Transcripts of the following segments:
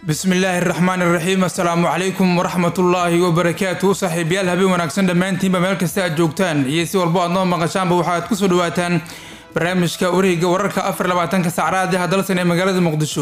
bismillaahi raxmaan iraxiim assalaamu calaykum waraxmatullaahi wabarakaatu saaxiibayaal habeen wanaagsan dhammaantiinba meel kasta aad joogtaan iyo si walbo aad noo maqashaanba waxaad kusoo dhawaataan barnaamijka wareega wararka afar labaatanka saacraad ee hadalsan ee magaalada muqdisho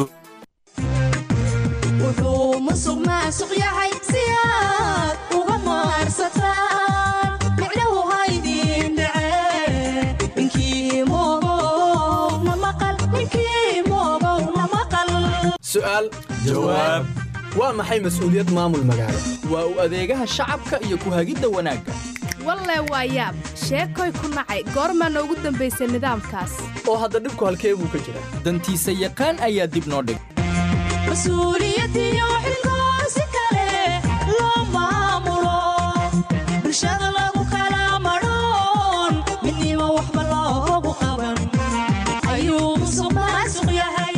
wuxuu musuq maasuq yahay si aad uga maarsataan micnahu haydin dhacee ninkii moogow na maqal ninkii moogow na maqal su'aal jawaab waa maxay mas'uuliyad maamul magaalo waa u adeegaha shacabka iyo ku hagidda wanaagga walle waa yaab sheekoy ku nacay goormaana ugu dambaysay nidaamkaas oo hadda dhibku halkee buu ka jiraa dantiisa yaqaan ayaa dib noo dhig mas-uuliyadiyo xilkoo si kale loo maamulo bulshada lagu kala madhoon midnimo waxba loogu qaban ayuu musuq maasuq yahay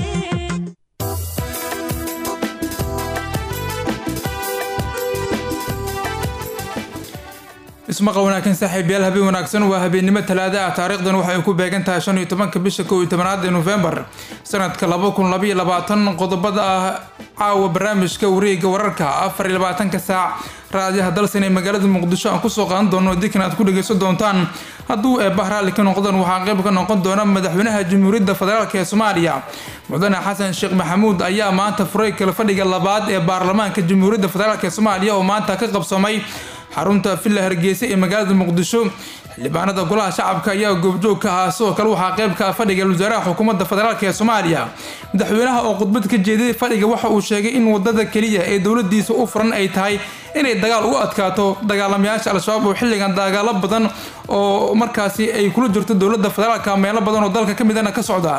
ismaqa wanaagsan saaxiibayaal habeen wanaagsan waa habeennimo talaada ah taariikhdan waxay ku beegan tahay shan iyo tobanka bisha kow iyo tobanaad ee nofembar sanadka laba kun labaiyo labaatan qodobada ah caawa barnaamijka wareega wararka afar iyo labaatanka saac raadiyaha dalsan ee magaalada muqdisho aan kusoo qaadan doono dikan aad ku dhageysan doontaan hadduu eebah raalli ka noqdaan waxaa qayb ka noqon doona madaxweynaha jamhuuriyadda federaalk ee soomaaliya mudane xasan sheekh maxamuud ayaa maanta furay kala fadhiga labaad ee baarlamaanka jamhuuriyadda federaalk ee soomaaliya oo maanta ka qabsoomay xarunta villa hargeysa ee magaalada muqdisho xildhibaanada golaha shacabka ayaa goobjoog ka ahaa sidoo kale waxaa qayb ka ah fadhiga wasaaraha xukuumadda federaalk ee soomaaliya madaxweynaha oo khudbad ka jeeday fadhiga waxa uu sheegay in wadada keliya ee dowladiisa u furan ay tahay inay dagaal ugu adkaato dagaalamayaasha al-shabaab oo xilligan dagaalo badan oo markaasi ay kula jirto dowladda federaalka meelo badan oo dalka ka midana ka socda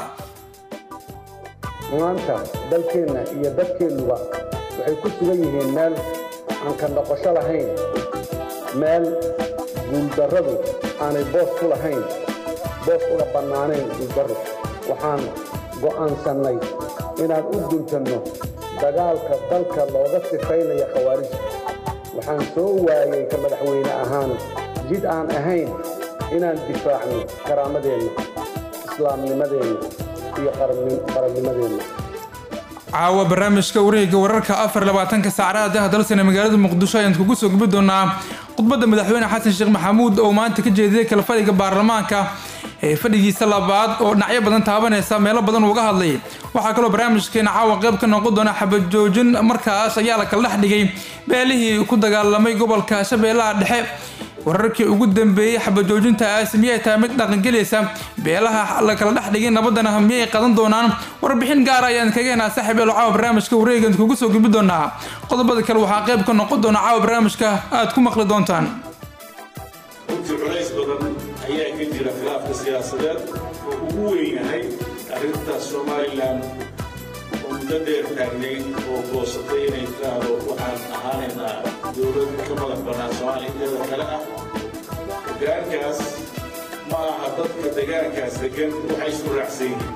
maanta dalkeenna iyo dadkeennuba waxay ku sugan yihiin meel aan ka noqosho lahayn meel guuldarradu aanay boos ku lahayn boos uga bannaanayn guuldarro waxaan go'aansannay inaan u guntanno dagaalka dalka looga sifaynaya khawaarijta waxaan soo waayay ka madaxweyne ahaan jid aan ahayn inaan difaacno karaamadeenna islaamnimadeenna iyo qarannimadeenna caawa barnaamijka wareega wararka afar labaatanka saacraad ah dalsane magaalada muqdisho ayaan kugu soo gubi doonaa khudbadda madaxweyne xasan sheekh maxamuud oo maanta ka jeediyay kala fadhiga baarlamaanka ee fadhigiisa labaad oo dhinacyo badan taabanaysa meelo badan uga hadlay waxaa kaloo barnaamijkeena caawa qayb ka noqon doona xabajoojin markaas ayaa la kala dhex dhigay beelihii ku dagaalamay gobolka shabeellaha dhexe wararkii ugu dambeeyey xabajoojintaas miyay tahay mid dhaqangelaysa beelaha la kala dhex dhigay nabadana miyay qadan doonaan warbixin gaar ayaan kaga henaa saaxiib eel caawa barnaamijka wareegan kugu soo gudbi doonaa qodobada kale waxaa qayb ka noqon doona caawa barnaamijka aad ku maqli doontaan runtii culays badan ayaa ka jira khilaafka siyaasadeed oo ugu weyn yahay arrintaas somalilan oo muddo dheer taagnay oo goosatay inay tiraahdo waxaan ahaanaynaa dowlad ka madax bannaan soomaaliya inteeda kale ah hoggaankaas ma aha dadka degaankaas degan waxay isu raacsan yihiin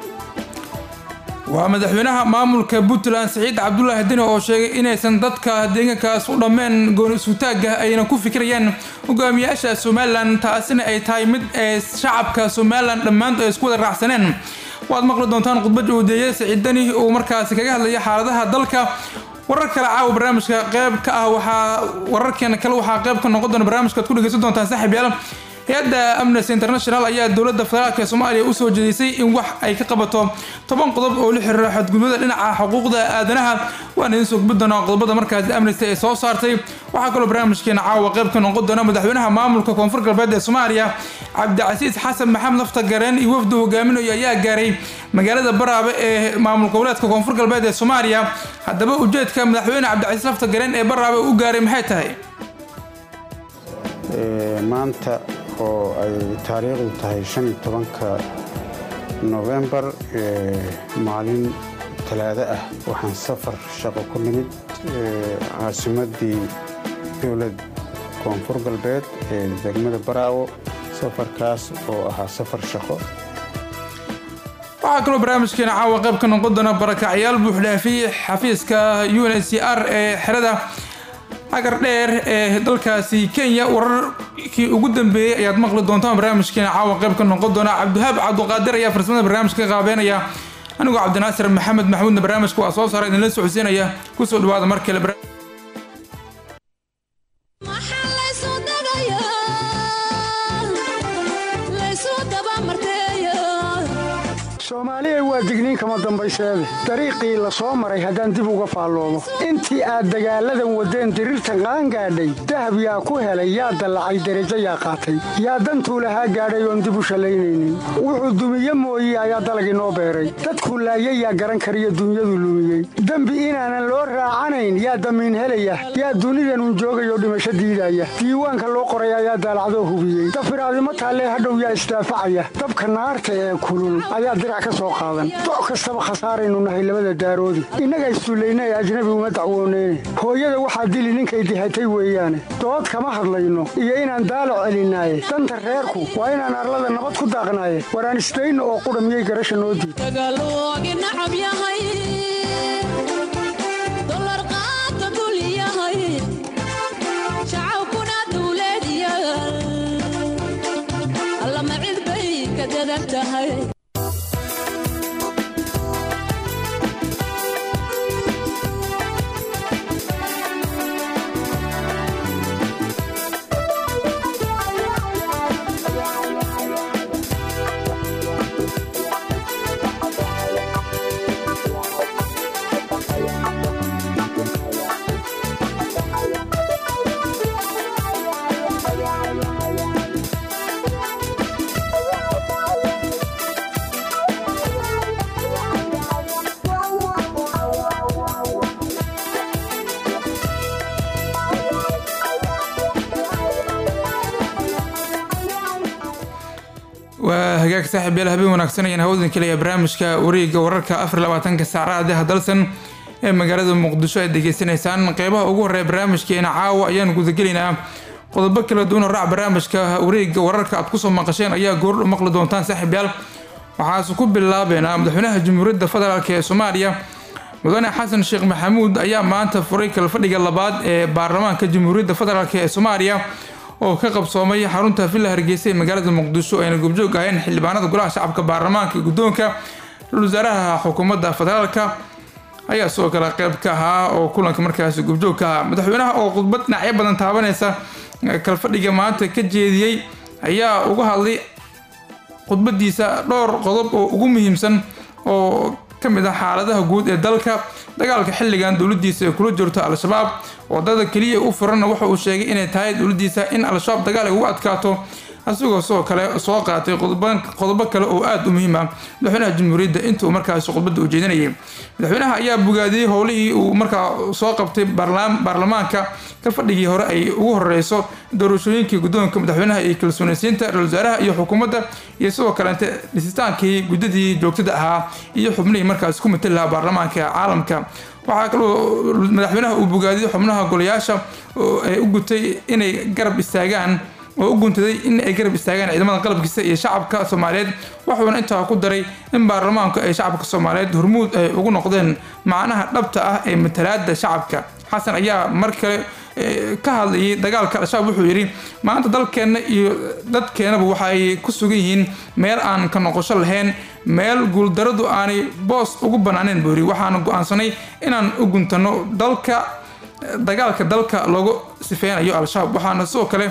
waa madaxweynaha maamulka puntland siciid cabdulaahi dine oo sheegay inaysan dadka deegaankaas u dhammeen gooni isutaagga ayna ku fikirayaan hogaamiyaasha somalilan taasina ay tahay mid ee shacabka somalilan dhammaantood ay isku wada raacsaneen waad maqli doontaan khudbad uudeeye siciid dani uu markaasi kaga hadlaya xaaladaha dalka warar kale caawa barnaamijka qayb ka ah waxaa wararkeena kale waxaa qayb ka noqon doona barnaamijka ad ku dhegeysan doontaan saaxiib yaal hay-adda amnesty international ayaa dowladda federaalk ee soomaaliya usoo jeedisay in wax ay ka qabato toban qodob oo la xiriira xadgudbada dhinaca xuquuqda aadanaha waan idiin soo gudbi doonaa qodobada markaasi amnesty ay soo saartay waxaa kaloo barnaamijkeena caawa qayb ka noqon doona madaxweynaha maamulka koonfur galbeed ee soomaaliya cabdicasiis xasan maxamed lafta gareen iyo wafdu hogaaminayo ayaa gaaray magaalada baraabe ee maamul goboleedka koonfur galbeed ee soomaaliya haddaba ujeedka madaxweyne cabdicasiis lafta gareen ee baraabe u gaaray maxay tahay maanta oo ay taariikhdu tahay shan iyo tobanka nofembar maalin talaado ah waxaan safar shaqo ku nimid caasimaddii dowlad koonfur galbeed ee degmada baraawo safarkaas oo ahaa safar shaqo waxaa kaloo barnaamijkeena caawa qayb ka noqon doona barakacyaal buuxdhaafiye xafiiska u n h c r ee xerada hagar dheer ee dalkaasi kenya wararkii ugu dambeeyey ayaad maqli doontaan barnaamijkeena caawa qayb ka noqon doona cabdihaab cabduqaadir ayaa farsamada barnaamijka ka qaabeynaya anigoo cabdinaasir maxamed maxmuudna barnaamijka waa soo saara idinla socodsiinaya kusoo dhawaada mar kale barnaamij maxaa laysu dagayaa laysu dabamarteeya soomaaliyay waa digniin kama dambayseede dariiqii la soo maray haddaan dib uga faalloomo intii aad dagaalladan waddeen diriirtan qaangaadhay dahab yaa ku helay yaa dallacay derajo yaa qaatay yaa dantuu lahaa gaadhay oon dib u shallaynaynin wuxuu dumiye mooye ayaa dalagii noo beeray dadkuu laayay yaa garan kariyo dunyadu lumiyey dembi inaanan loo raacanayn yaa damiin helaya yaa dunidanun joogayoo dhimasho diidaya diiwaanka loo qoray ayaa daalacdoo hubiyey dafiraadimo taallee hadhow yaa isdaafacaya dabka naarta ee kulul ayaa dirac ka soo qaadan doc kastaba khasaaraynu nahay labada daaroodi innaga issullayna ee ajnabi uma dacwooneyne hooyada waxaa dili ninkay dihatay weeyaane dood kama hadlayno iyo inaan daalac celinaaye danta reerku waa inaan arlada nabad ku daaqnaaye waraan isdayno oo qudha miyay garasha noo diid dagaaloogi nacab yahay dolar qaata dul yahay shacabkuna dawlad yaal allama cid bay ka dadan tahay waa hagaag saaxiib yaal habeen wanaagsan ayaan hawdan kelaya barnaamijka wareegga wararka afar iyo labaatanka saacadaha dalsan ee magaalada muqdisho aad degeysanaysaan qeybaha ugu horeeya barnaamijkeena caawa ayaan gudagelaynaa qodobo kala duwan oo raac barnaamijka wareegga wararka aad kusoo maqasheen ayaa goordho maqli doontaan saaxiib yaal waxaase ku bilaabeynaa madaxweynaha jamhuuriyadda federaalk ee soomaaliya mudane xasan sheekh maxamuud ayaa maanta furay kalfadhiga labaad ee baarlamaanka jamhuuriyadda federaalk ee soomaaliya oo ka qabsoomay xarunta villa hargeysa ee magaalada muqdisho ayna gobjoog aheen xildhibaanada golaha shacabka baarlamaanka iyo guddoonka ra-iisul wasaaraha xukuumadda federaalka ayaa sidoo kale qeyb ka ahaa oo kulanka markaasi gobjoog ka ahaa madaxweynaha oo khudbad dhinacyo badan taabanaysa kalfadhiga maanta ka jeediyey ayaa uga hadlay khudbadiisa dhowr qodob oo ugu muhiimsan oo ka mid ah xaaladaha guud ee dalka dagaalka xilligan dowladiisa ay kula jirto al-shabaab wadada keliya u furanna waxa uu sheegay inay tahay dowladiisa in al-shabaab dagaal ay ugu adkaato asigoo sidoo kale soo qaatay qodobo kale oo aada u muhiim ah madaxweynaha jamhuuriyadda intuu markaasi khudbadda u jeedinayay madaxweynaha ayaa bogaadiyey howlihii uu markaa soo qabtay baarlamaanka ka fadhigii hore ay ugu horeyso doorashooyinkii guddoonka madaxweynaha iyo kalsoonaysiinta ra-isul wasaaraha iyo xukuumadda iyo sidoo kaleente dhisitaankii guddadii joogtada ahaa iyo xubnihii markaasi ku matali lahaa baarlamaanka caalamka waxaa kaloo madaxweynaha uu bogaadiyey xubnaha golayaasha ee u gutay inay garab istaagaan oo u guntaday in ay garab istaagaan ciidamada qalabkiisa iyo shacabka soomaaliyeed waxuuna intaa ku daray in baarlamaanku ay shacabka soomaaliyeed hormuud ay ugu noqdeen macnaha dhabta ah ee matalaada shacabka xasan ayaa mar kale ka hadlayay dagaalka al-shabaab wuxuu yidhi maanta dalkeenna iyo dadkeenaba waxa ay ku sugan yihiin meel aan ka noqosho lahayn meel guuldaradu aanay boos ugu banaaneen buu yidhi waxaana go-aansanay inaan u guntano dalka dagaalka dalka loogu sifeynayo al-shabaab waxaana sidoo kale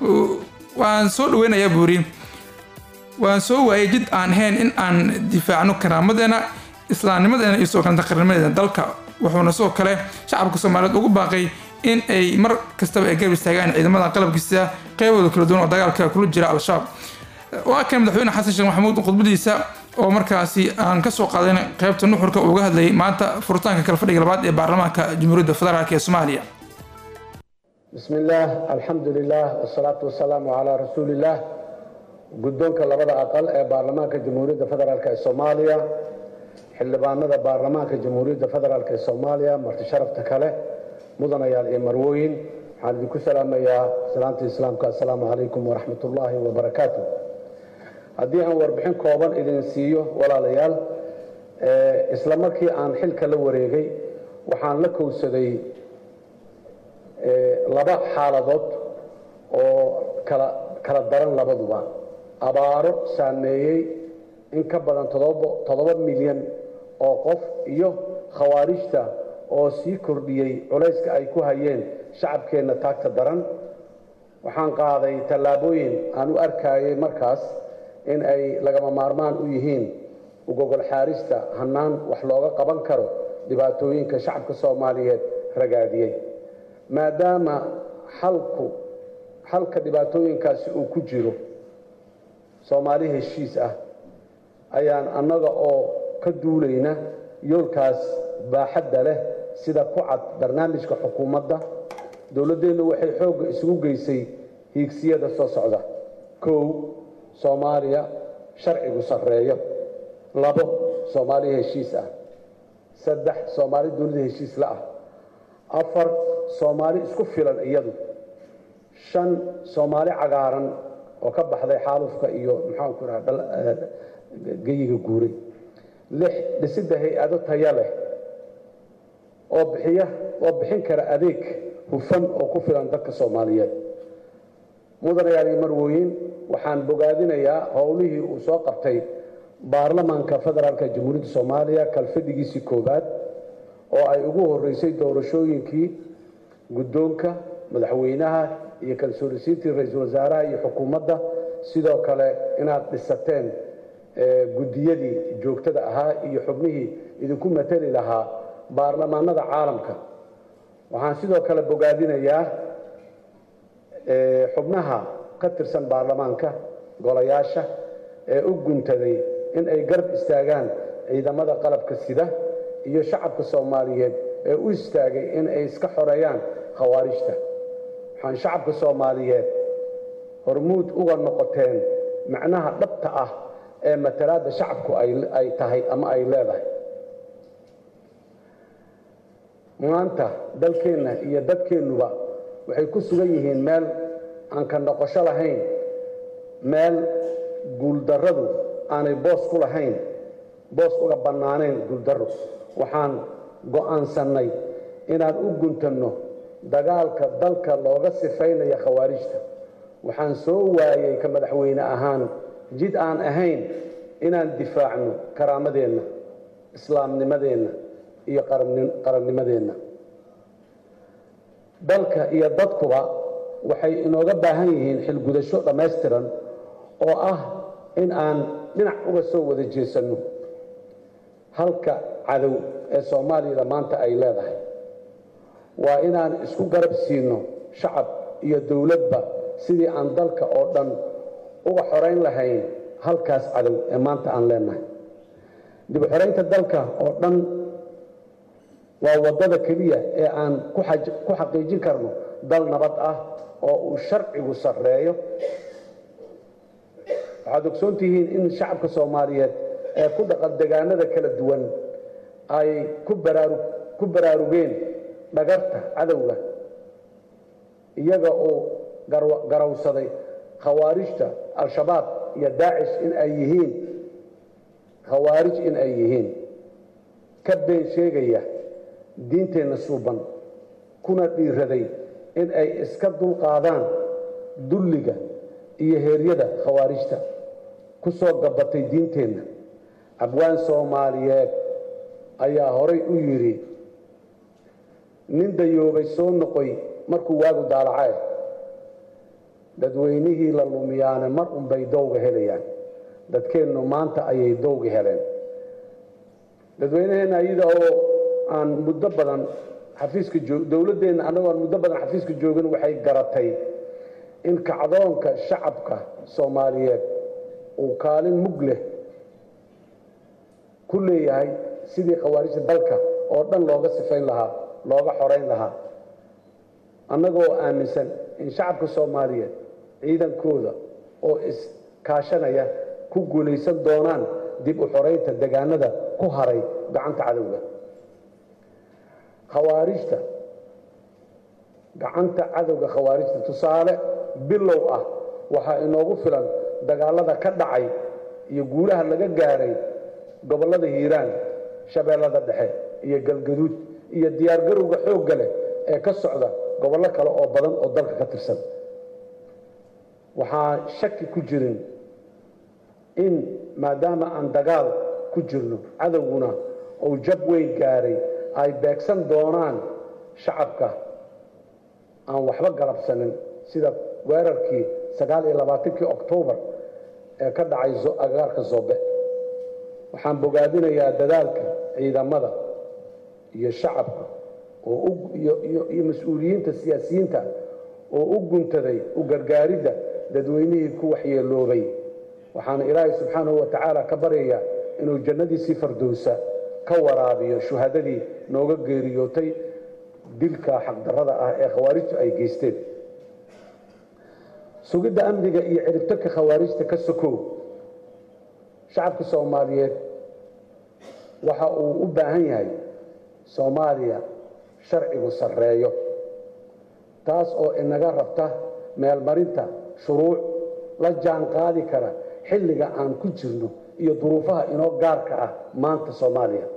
waan soo dhaweynayaa buu yidhi waan soo waayay jid aan ahayn in aan difaacno karaamadeena islaamnimadeena iyo sidoo kalenta qarnimadeena dalka wuxuuna sidoo kale shacabka soomaaliyeed ugu baaqay in ay mar kastaba ay garab istaagaan ciidamada qalabkiisa qeybooda kala duwan oo dagaalka kula jira al-shabaab waa kan madaxweyne xasan sheekh maxamuud khudbadiisa oo markaasi aan ka soo qaadayn qeybta nuxurka uga hadlayay maanta furitaanka kala fadhiga labaad ee baarlamaanka jamhuuriyadda federaalk ee soomaaliya بسم الله الحمد لله والصلاة والسلام على رسول الله guddoonka labada aqal ee baarlamaanka jamhuuriyadda federaalk ee soomaaliya xildhibaanada baarlamaanka jamhuuriyadda federaalk ee soomaaliya marti sharafta kale mudanayaal iyo marwooyin waxaan idinku salaamayaa salaanta islaamka assalaamu calaykum waraxmat ullaahi wabarakaatu haddii aan warbixin kooban idin siiyo walaalayaal isla markii aan xilka la wareegay waxaan la kowsaday laba xaaladood oo kala kala daran labaduba abaaro saameeyey in ka badan toddoba milyan oo qof iyo khawaarijta oo sii kordhiyey culayska ay ku hayeen shacabkeenna taagta daran waxaan qaaday tallaabooyin aan u arkayay markaas in ay lagama maarmaan u yihiin ugogol xaarista hannaan wax looga qaban karo dhibaatooyinka shacabka soomaaliyeed ragaadiyey maadaama xalku xalka dhibaatooyinkaasi uu ku jiro soomaali heshiis ah ayaan annaga oo ka duulayna yoolkaas baaxadda leh sida ku cad barnaamijka xukuumadda dowladdeennu waxay xoogga isugu geysay hiigsiyada soo socda kow soomaaliya sharcigu sarreeyo labo soomaaliya heshiis ah saddex soomaali dunida heshiis la ah afar soomaali isku filan iyadu shan soomaali cagaaran oo ka baxday xaalufka iyo maxaanku raha geyiga guuray lix dhisidda hay-ado taya leh oo bixiya oo bixin kara adeeg hufan oo ku filan dadka soomaaliyeed mudanayaal iyo marwooyin waxaan bogaadinayaa howlihii uu soo qabtay baarlamaanka federaalka jamhuuriyadda soomaaliya kalfadhigiisii koowaad oo ay ugu horeysay doorashooyinkii guddoonka madaxweynaha iyo kalsoonisiintii ra-iisul wasaaraha iyo xukuumadda sidoo kale inaad dhisateen guddiyadii joogtada ahaa iyo xubnihii idinku matali lahaa baarlamaanada caalamka waxaan sidoo kale bogaadinayaa xubnaha ka tirsan baarlamaanka golayaasha ee u guntaday in ay garab istaagaan ciidamada qalabka sida iyo shacabka soomaaliyeed ee u istaagay in ay iska xoreeyaan khawaarijta waxaan shacabka soomaaliyeed hormuud uga noqoteen macnaha dhabta ah ee matalaadda shacabku ay tahay ama ay leedahay maanta dalkeenna iyo dadkeennuba waxay ku sugan yihiin meel aan ka noqosho lahayn meel guuldarradu aanay boos ku lahayn boos uga bannaanayn guuldarro waxaan go'aansannay inaan u guntanno dagaalka dalka looga sifaynaya khawaarijta waxaan soo waayey ka madaxweyne ahaan jid aan ahayn inaan difaacno karaamadeenna islaamnimadeenna iyo qarannimadeenna dalka iyo dadkuba waxay inooga baahan yihiin xilgudasho dhammaystiran oo ah in aan dhinac uga soo wada jeesanno halka cadow ee soomaaliyada maanta ay leedahay waa inaan isku garab siino shacab iyo dowladba sidii aan dalka oo dhan uga xorayn lahayn halkaas cadow ee maanta aan leenahay dib u xoraynta dalka oo dhan waa waddada keliya ee aan ku xaqiijin karno dal nabad ah oo uu sharcigu sarreeyo waxaad ogsoon tihiin in shacabka soomaaliyeed ee ku dhaqan degaanada kala duwan ay ku baraarugeen dhagarta cadowga iyaga oo garawsaday khawaarijta al-shabaab iyo daacish in ay yihiin khawaarij in ay yihiin ka been sheegaya diinteenna suuban kuna dhiiraday in ay iska dulqaadaan dulliga iyo heeryada khawaarijta ku soo gabatay diinteenna abwaan soomaaliyeed ayaa horay u yidhi nin dayoobay soo noqoy markuu waagu daalacae dadweynihii la lumiyaane mar unbay dowga helayaan dadkeennu maanta ayay dowga heleen dadweynaheenna iyada oo aan muddo badan xafiiska joog dowladdeenna annagoo aan muddo badan xafiiska joogin waxay garatay in kacdoonka shacabka soomaaliyeed uu kaalin mug leh ku leeyahay sidii khawaarijta dalka oo dhan looga sifayn lahaa looga xorayn lahaa annagoo aaminsan in shacabka soomaaliyeed ciidankooda oo iskaashanaya ku guulaysan doonaan dib u xoraynta degaanada ku haray gacanta cadowga khawaarijta gacanta cadowga khawaarijta tusaale bilow ah waxaa inoogu filan dagaalada ka dhacay iyo guulaha laga gaaray gobollada hiiraan shabeellada dhexe iyo galgaduud iyo diyaargarowga xoogga leh ee ka socda gobollo kale oo badan oo dalka ka tirsan waxaa shaki ku jirin in maadaama aan dagaal ku jirno cadowguna uu jab weyn gaaray ay beegsan doonaan shacabka aan waxba galabsanin sida weerarkii sagaal iyo labaatankii oktoobar ee ka dhacay agagaarka zobe waxaan bogaadinayaa dadaalka ciidamada iyo shacabka oo iyo mas-uuliyiinta siyaasiyiinta oo u guntaday u gargaaridda dadweynihii ku waxyeeloobay waxaana ilaahay subxaanahu wa tacaala ka baryayaa inuu jannadiisii fardowsa ka waraabiyo shuhadadii nooga geeriyootay dilka xaqdarrada ah ee khawaarijtu ay geysteen sugidda amniga iyo ciribtarka khawaarijta ka sokow shacabka soomaaliyeed waxa uu u baahan yahay soomaaliya sharcigu sarreeyo taas oo inaga rabta meelmarinta shuruuc la jaan qaadi kara xilliga aan ku jirno iyo duruufaha inoo gaarka ah maanta soomaaliya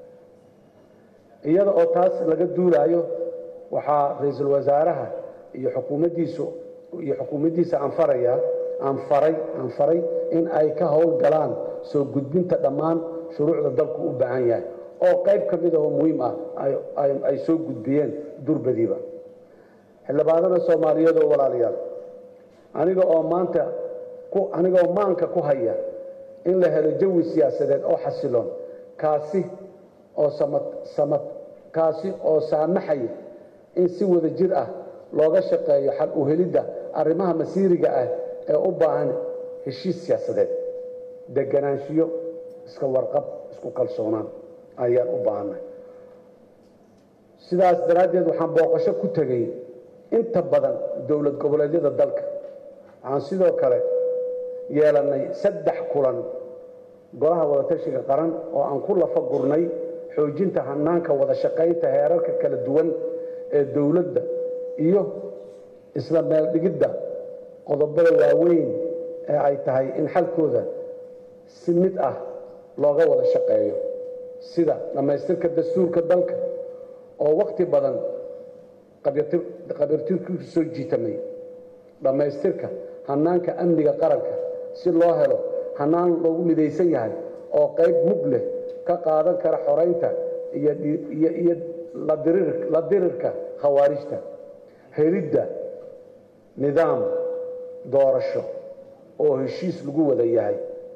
iyada oo taas laga duulaayo waxaa ra-iisul wasaaraha iyo xukuumaddiisu iyo xukuumaddiisa aan farayaa aan faray aan faray in ay ka howlgalaan soo gudbinta dhammaan shuruucda dalku u baahan yahay oo qayb ka mid ahoo muhiim ah ay soo gudbiyeen durbadiiba xildhibaanada soomaaliyeed oo walaalayaal aniga oo maanta anigaoo maanka ku haya in la helo jawi siyaasadeed oo xasiloon kaasi oo samad samad kaasi oo saamaxaya in si wada jir ah looga shaqeeyo xal u helidda arrimaha masiiriga ah ee u baahan heshiis siyaasadeed deganaanshiyo iska warqab isku kalsoonaan ayaan u baahanay sidaas daraaddeed waxaan booqasho ku tegay inta badan dowlad goboleedyada dalka waxaan sidoo kale yeelannay saddex kulan golaha wadatashiga qaran oo aan ku lafa gurnay xoojinta hanaanka wada shaqaynta heerarka kala duwan ee dowladda iyo isla meeldhigidda qodobada waaweyn ee ay tahay in xalkooda si mid ah looga wada shaqeeyo sida dhammaystirka dastuurka dalka oo wakhti badan qabiirtirkiisu soo jiitamay dhammaystirka hanaanka amniga qaranka si loo helo hanaan loogu midaysan yahay oo qayb mug leh ka qaadan kara xoraynta iyo la dirirka khawaarijta helidda nidaam doorasho oo heshiis lagu wada yahay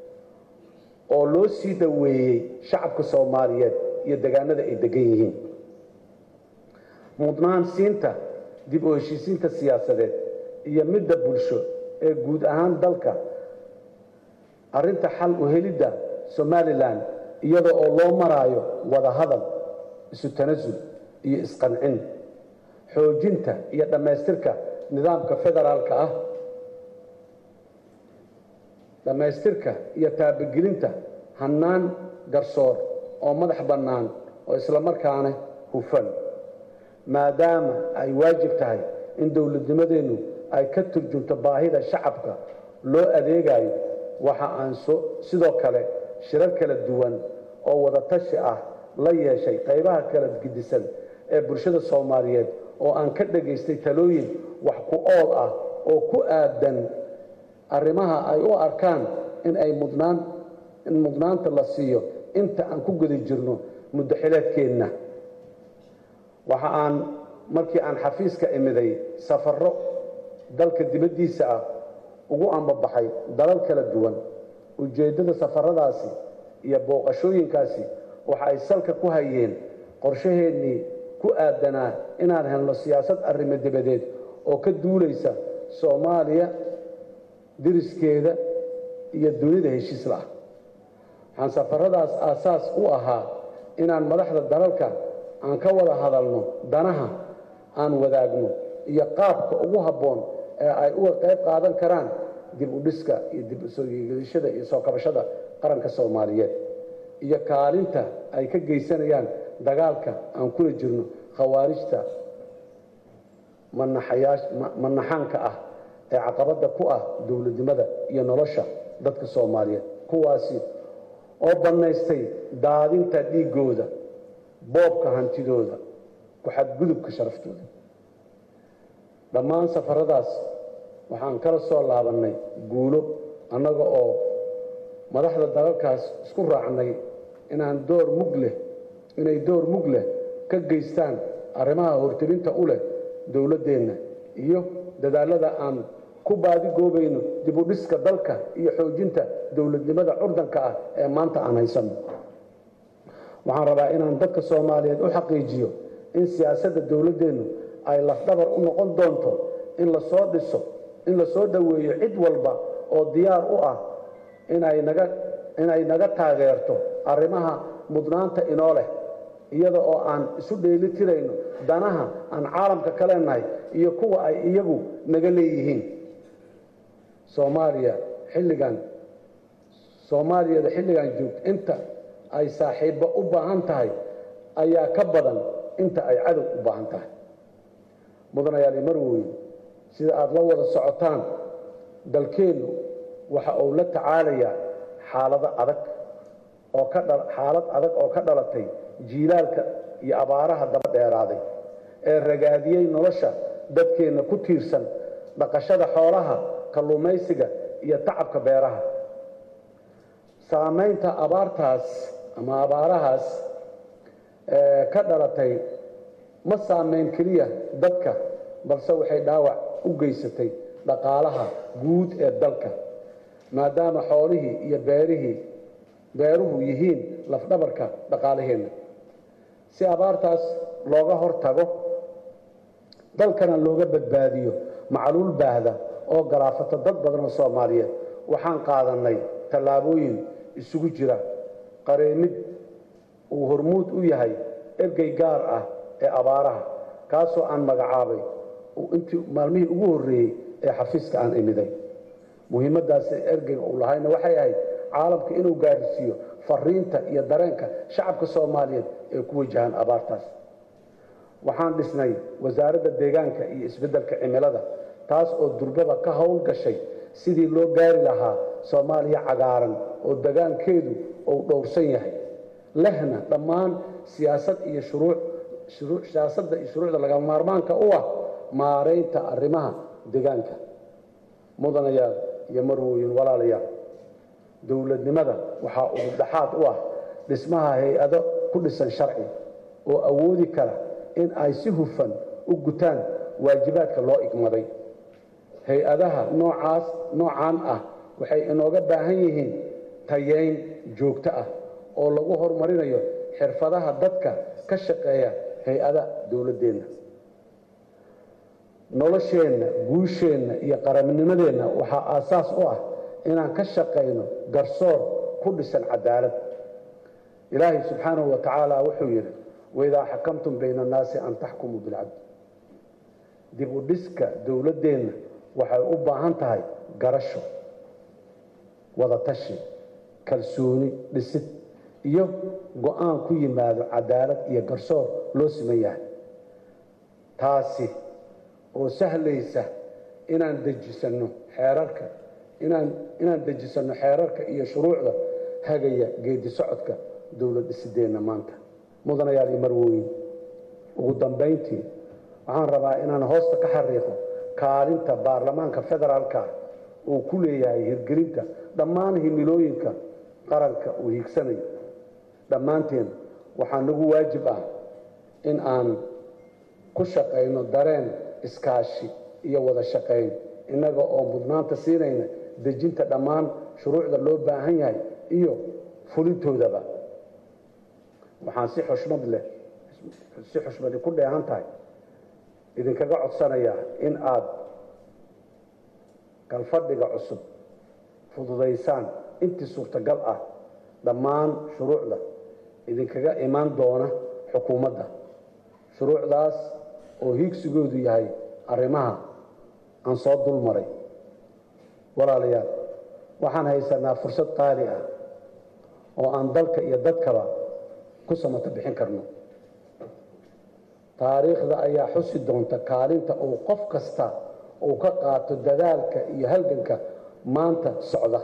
oo loo sii dhoweeyey shacabka soomaaliyeed iyo degaanada ay degan yihiin mudnaan siinta dib u heshiisiinta siyaasadeed iyo midda bulsho ee guud ahaan dalka arrinta xal u helidda somalilan iyada oo loo maraayo wada hadal isu tanasul iyo isqancin xoojinta iyo dhammaystirka nidaamka federaalka ah dhammaystirka iyo taabagelinta hannaan garsoor oo madax bannaan oo islamarkaana hufan maadaama ay waajib tahay in dowladnimadeennu ay ka turjunto baahida shacabka loo adeegayo waxa aan sidoo kale shirar kala duwan oo wadatashi ah la yeeshay qaybaha kala gedisan ee bulshada soomaaliyeed oo aan ka dhagaystay talooyin wax ku ool ah oo ku aadan arrimaha ay u arkaan in ay mudnaan in mudnaanta la siiyo inta aan ku guda jirno muddo xileedkeenna waxa aan markii aan xafiiska imiday safarro dalka dibaddiisa ah ugu ambabaxay dalal kala duwan ujeeddada safaradaasi iyo booqashooyinkaasi waxa ay salka ku hayeen qorshaheennii ku aadanaa inaan helno siyaasad arrimo dibadeed oo ka duulaysa soomaaliya diriskeeda iyo dunida heshiis la-ah waxaan safaradaas aasaas u ahaa inaan madaxda dalalka aan ka wada hadalno danaha aan wadaagno iyo qaabka ugu habboon ee ay uga qayb qaadan karaan dib u dhiska iyo dib u soo yeegashada iyo soo kabashada qaranka soomaaliyeed iyo kaalinta ay ka geysanayaan dagaalka aan kula jirno khawaarijta manaxaanka ah ee caqabadda ku ah dowladnimada iyo nolosha dadka soomaaliyeed kuwaasi oo bannaystay daadinta dhiiggooda boobka hantidooda ku-xadgudubka sharaftooda dhammaan safaradaas waxaan kala soo laabannay guulo annaga oo madaxda dalalkaas isku raacnay inaan door mug leh inay door mug leh ka geystaan arrimaha hortelinta u leh dowladdeenna iyo dadaallada aan ku baadigoobayno dib u dhiska dalka iyo xoojinta dowladnimada curdanka ah ee maanta aan haysanno waxaan rabaa inaan dadka soomaaliyeed u xaqiijiyo in siyaasadda dowladdeennu ay lafdhabar u noqon doonto in lasoo dhiso in lasoo dhoweeyo cid walba oo diyaar u ah inay naga inay naga taageerto arrimaha mudnaanta inoo leh iyada oo aan isu dheeli tirayno danaha aan caalamka ka leenahay iyo kuwa ay iyagu naga leeyihiin soomaaliya xilligan soomaaliyada xilligan joogto inta ay saaxiibbo u baahan tahay ayaa ka badan inta ay cadow u baahan tahay mudanayaali marwooye sida aada la wada socotaan dalkeennu waxa uu la tacaalayaa xaalado adag oo ka dha xaalad adag oo ka dhalatay jiilaalka iyo abaaraha daba dheeraaday ee ragaadiyey nolosha dadkeenna ku tiirsan dhaqashada xoolaha kalluumaysiga iyo tacabka beeraha saamaynta abaartaas ama abaarahaas ka dhalatay ma saamayn keliya dadka balse waxay dhaawac u geysatay dhaqaalaha guud ee dalka maadaama xoolihii iyo beerihii beeruhu yihiin lafdhabarka dhaqaalaheenna si abaartaas looga hor tago dalkana looga badbaadiyo macluul baahda oo galaafata dad badan oo soomaaliyeed waxaan qaadannay tallaabooyin isugu jira qareemid uu hormuud u yahay ergey gaar ah ee abaaraha kaasoo aan magacaabay intii maalmihii ugu horreeyey ee xafiiska aan imiday muhiimaddaas ergeyga uu lahayna waxay ahayd caalamka inuu gaarsiiyo fariinta iyo dareenka shacabka soomaaliyeed ee ku wajahan abaartaas waxaan dhisnay wasaaradda deegaanka iyo isbeddelka cimilada taas oo durbaba ka howl gashay sidii loo gaari lahaa soomaaliya cagaaran oo degaankeedu uu dhowrsan yahay lehna dhammaan siyaasad iyo shuruuc siyaasadda iyo shuruucda laga maarmaanka u ah maaraynta arrimaha deegaanka mudanayaal iyo marwooyin walaalayaal dowladnimada waxaa udubdhaxaad u ah dhismaha hay-ado ku dhisan sharci oo awoodi kara in ay si hufan u gutaan waajibaadka loo igmaday hay-adaha noocaas noocaan ah waxay inooga baahan yihiin tayeyn joogto ah oo lagu horumarinayo xirfadaha dadka ka shaqeeya hay-ada dowladdeenna nolosheenna guusheenna iyo qarannimadeenna waxaa aasaas u ah inaan ka shaqayno garsoor ku dhisan cadaalad ilaahay subxaanahu wa tacaala wuxuu yidhi waidaa xakamtum bayna annaasi an taxkumuu bilcadl dib u dhiska dowladdeenna waxay u baahan tahay garasho wadatashi kalsooni dhisid iyo go-aan ku yimaado cadaalad iyo garsoor loo siman yahay taasi oo sahlaysa inaan dejisanno xeerarka inaan inaan dejisanno xeerarka iyo shuruucda hagaya geedi socodka dowlad dhisideenna maanta mudanayaal iyo marwooyin ugu dambayntii waxaan rabaa inaan hoosta ka xariiqo kaalinta baarlamaanka federaalka uu ku leeyahay hirgelinta dhammaan himilooyinka qaranka uu hiigsanayo dhammaanteen waxaa nagu waajib ah in aan ku shaqayno dareen iskaashi iyo wada shaqayn innaga oo mudnaanta siinayna dejinta dhammaan shuruucda loo baahan yahay iyo fulintoodaba waxaan si xushmad leh si xushmadi ku dheehan tahay idinkaga codsanayaa in aada galfadhiga cusub fududaysaan intii suurtagal ah dhammaan shuruucda idinkaga imaan doona xukuumadda shuruucdaas oo hiigsigoodu yahay arrimaha aan soo dul maray walaalayaal waxaan haysanaa fursad qaali ah oo aan dalka iyo dadkaba ku samato bixin karno taariikhda ayaa xusi doonta kaalinta uu qof kasta uu ka qaato dadaalka iyo halganka maanta socda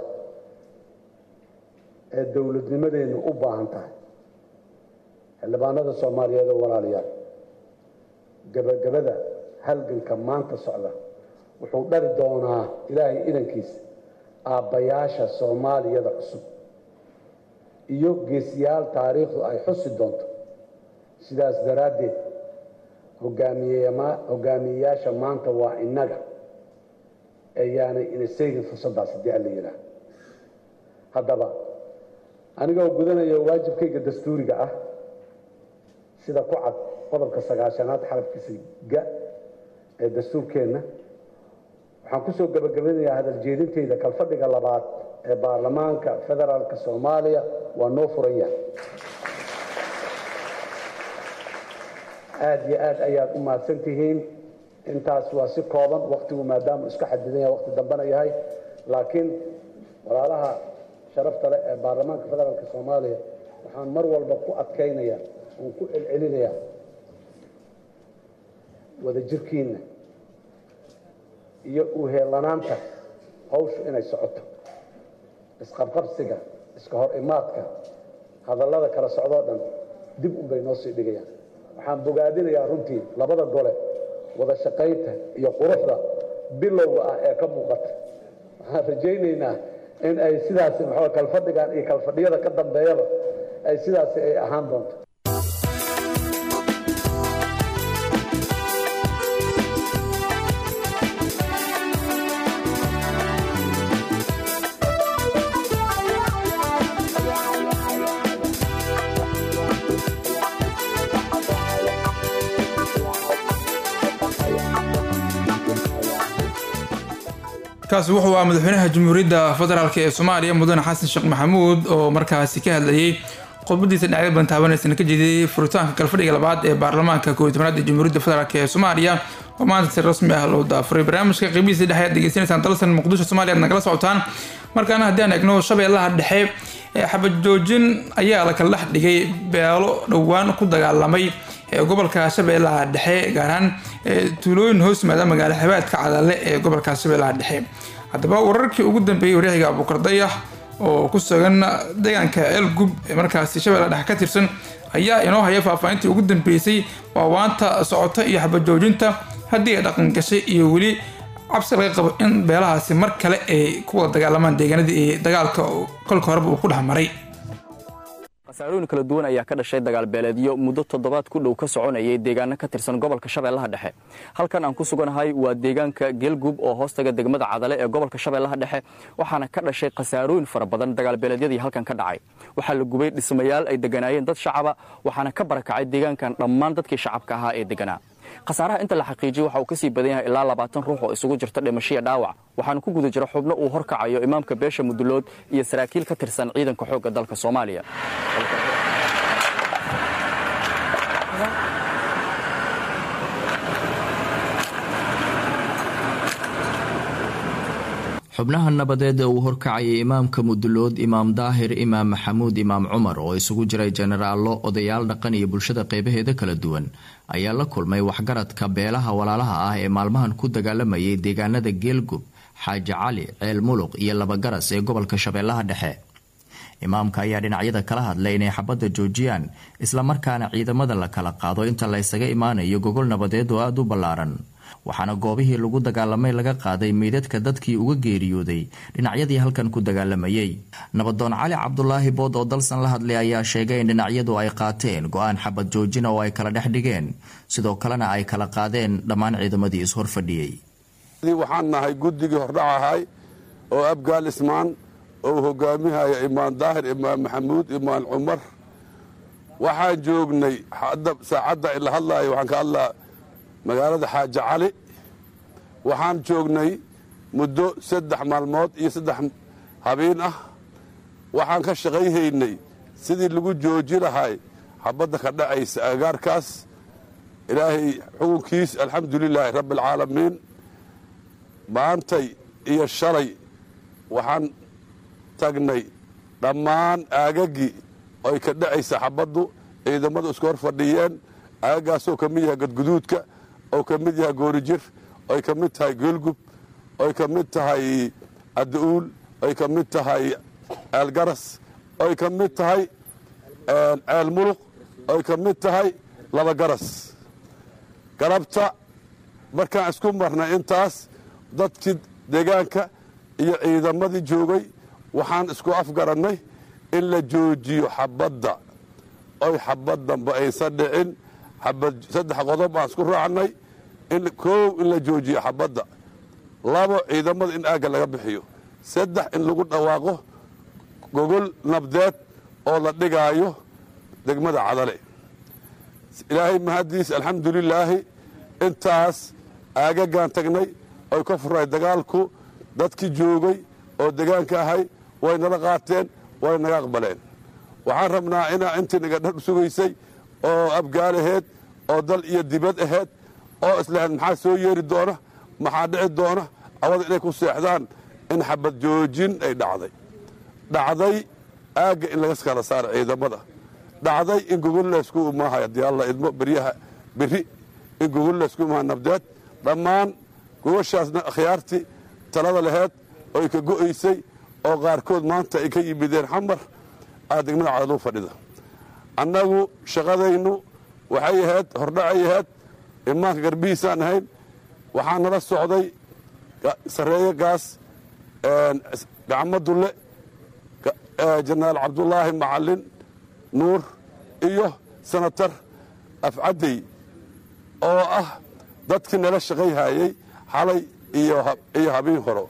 ee dowladnimadeennu u baahan tahay xildhibaanada soomaaliyeed oo walaalayaal gebagabada halganka maanta socda wuxuu dhali doonaa ilaahay idankiisa aabbayaasha soomaaliyada cusub iyo geesiyaal taariikhdu ay xusi doonto sidaas daraaddeed hogaamiyema- hogaamiyeyaasha maanta waa innaga ayaanay ina seegin fursaddaas haddii alla yidhaah haddaba anigoo gudanaya waajibkayga dastuuriga ah sida ku cad qodobka sagaashanaad xarafkiisa ga ee dastuurkeenna waxaan kusoo gabagabanayaa hadal jeedintayda kalfadhiga labaad ee baarlamaanka federaalka soomaaliya waa noo furan yahay aada iyo aad ayaad u mahadsan tihiin intaas waa si kooban waktigu maadaama iska xadidan yahay wakti dambena yahay laakiin walaalaha sharafta leh ee baarlamaanka federaalka soomaaliya waxaan mar walba ku adkaynaya oon ku celcelinayaa wadajirkiinna iyo uheelanaanta hawshu inay socoto isqabqabsiga iska hor imaadka hadallada kala socdoo dhan dib unbay noo sii dhigayaan waxaan bogaadinayaa runtii labada gole wada shaqaynta iyo quruxda bilowga ah ee ka muuqata waxaan rajaynaynaa in ay sidaasi maxaa kalfadhigan iyo kalfadhiyada ka dambeeyaba ay sidaasi ay ahaan doonto kaasi wuxuu ah madaxweynaha jamhuuriyadda federaalk ee soomaaliya mudane xasan sheekh maxamuud oo markaasi ka hadlayay khudbadiisa dhinacyo badan taabanaysan ka jeediyey furitaanka kalfadhiga labaad ee baarlamaanka koob iyo tobnaad ee jamhuuriyadda federaalk ee soomaaliya oo maanta si rasmi ah loo daafuray barnaamijka qeybihiisa dhexe aad degeysanaysaan dalsan muqdisho soomaaliya aad nagala socotaan markaana haddii aan eegno shabeellaha dhexe ee xabad joojin ayaa la kala dhex dhigay beelo dhowaan ku dagaalamay ee gobolka shabeellaha dhexe gaar ahaan ee tuulooyin hoos yimaada magaalo xebaadka cadaale ee gobolka shabeellaha dhexe haddaba wararkii ugu dambeeyey waryaxiga abuukar dayax oo ku sugan deegaanka elgub ee markaasi shabeellaha dhexe ka tirsan ayaa inoo haya faahfaahintii ugu dambeysay waawaanta socota iyo xabad joojinta haddii ay dhaqan gashay iyo weli cabsi laga qabo in beelahaasi mar kale ay ku wada dagaalamaan deegaanadii ee dagaalka kolka horeba uu ku dhex maray khasaarooyin kala duwan ayaa ka dhashay dagaal beeleedyo muddo toddobaad ku dhow ka soconayay deegaano ka tirsan gobolka shabeellaha dhexe halkan aan ku suganahay waa deegaanka geelgub oo hoostaga degmada cadale ee gobolka shabeellaha dhexe waxaana ka dhashay khasaarooyin fara badan dagaal beeleedyadii halkan ka dhacay waxaa la gubay dhismayaal ay deganaayeen dad shacaba waxaana ka barakacay deegaankan dhammaan dadkii shacabka ahaa ee deganaa khasaaraha inta la xaqiijiyey waxa uu ka sii badan yahay ilaa labaatan ruux oo isugu jirta dhimashiya dhaawac waxaana ku guda jira xubno uu horkacayo imaamka beesha mudulood iyo saraakiil ka tirsan ciidanka xoogga dalka soomaaliya xubnaha nabadeed ee uu horkacayay imaamka mudulood imaam daahir imaam maxamuud imaam cumar oo isugu jiray jenaraallo odayaal dhaqan iyo bulshada qeybaheeda kala duwan ayaa la kulmay waxgaradka beelaha walaalaha ah ee maalmahan ku dagaalamayay deegaanada geelgub xaaji cali ceel muluq iyo labagaras ee gobolka shabeellaha dhexe imaamka ayaa dhinacyada kala hadlay inay xabadda joojiyaan islamarkaana ciidamada la kala qaado inta la ysaga imaanayo gogol nabadeed oo aada u ballaaran waxaana goobihii lagu dagaalamay laga qaaday meydadka dadkii uga geeriyooday dhinacyadii halkan ku dagaalamayay nabadoon cali cabdulaahi bood oo dalsan la hadlay ayaa sheegay in dhinacyadu ay qaateen go-aan xabad joojina oo ay kala dhex dhigeen sidoo kalena ay kala qaadeen dhammaan ciidamadii is horfadhiyey waxaan nahay guddigii hordhac ahay oo abgaal ismaan oo hogaamihaya imaan daahir imaan maxamuud imaan cumar waxaan joognay saacadda ila hadlaayo waxaan ka hadlaa magaalada xaaji cali waxaan joognay muddo saddex maalmood iyo saddex habeen ah waxaan ka shaqayhaynay sidii lagu jooji lahay xabadda ka dhacaysa agagaarkaas ilaahay xukunkiis alxamdulilaahi rabbi alcaalamiin maantay iyo shalay waxaan tagnay dhammaan aagaggii oy ka dhacaysa xabaddu ciidamadu isku hor fadhiyeen aagaggaasoo ka mid yahay gadguduudka oo ka mid yahay goorijir oy ka mid tahay geelgub oy ka mid tahay adda-uul oy ka mid tahay ceelgaras oy ka mid tahay ceel muluq oy ka mid tahay labagaras galabta markaan isku marnay intaas dadkii deegaanka iyo ciidamadii joogay waxaan isku afgarannay in la joojiyo xabadda oy xabad dambe aysan dhicin xabad saddex qodob baan isku raacnay in koow in la joojiyo xabadda labo ciidamada in aagga laga bixiyo saddex in lagu dhawaaqo gogol nabdeed oo la dhigaayo degmada cadale ilaahay mahaddiis alxamdulilaahi intaas aagagaan tagnay oy ka furay dagaalku dadkii joogay oo degaanka ahay way nala qaateen way naga aqbaleen waxaan rabnaa inaa intii naga dhar sugaysay oo abgaal aheed oo dal iyo dibad aheed oo islahayd maxaa soo yeeri doona maxaa dhici doona awada inay ku seexdaan in xabad joojin ay dhacday dhacday aagga in laga kala saaro ciidamada dhacday in gogol laysku imaahay haddii alla idmo beryaha berri in gogol laysku imaaha nabdeed dhammaan gogoshaasna akhyaartii talada laheed oy ka go'aysay oo qaarkood maanta ay ka yimideen xamar aa degmada cadaluu fadhida annagu shaqadaynu waxay ahayd hordhacay ahayd imaanka garbihiisaan ahayn waxaa nala socday sarreeye gaas gacmo dulle jenaraal cabdulaahi macalin nuur iyo senatar afcaddey oo ah dadkii nala shaqayhayey xalay iyo habeen horo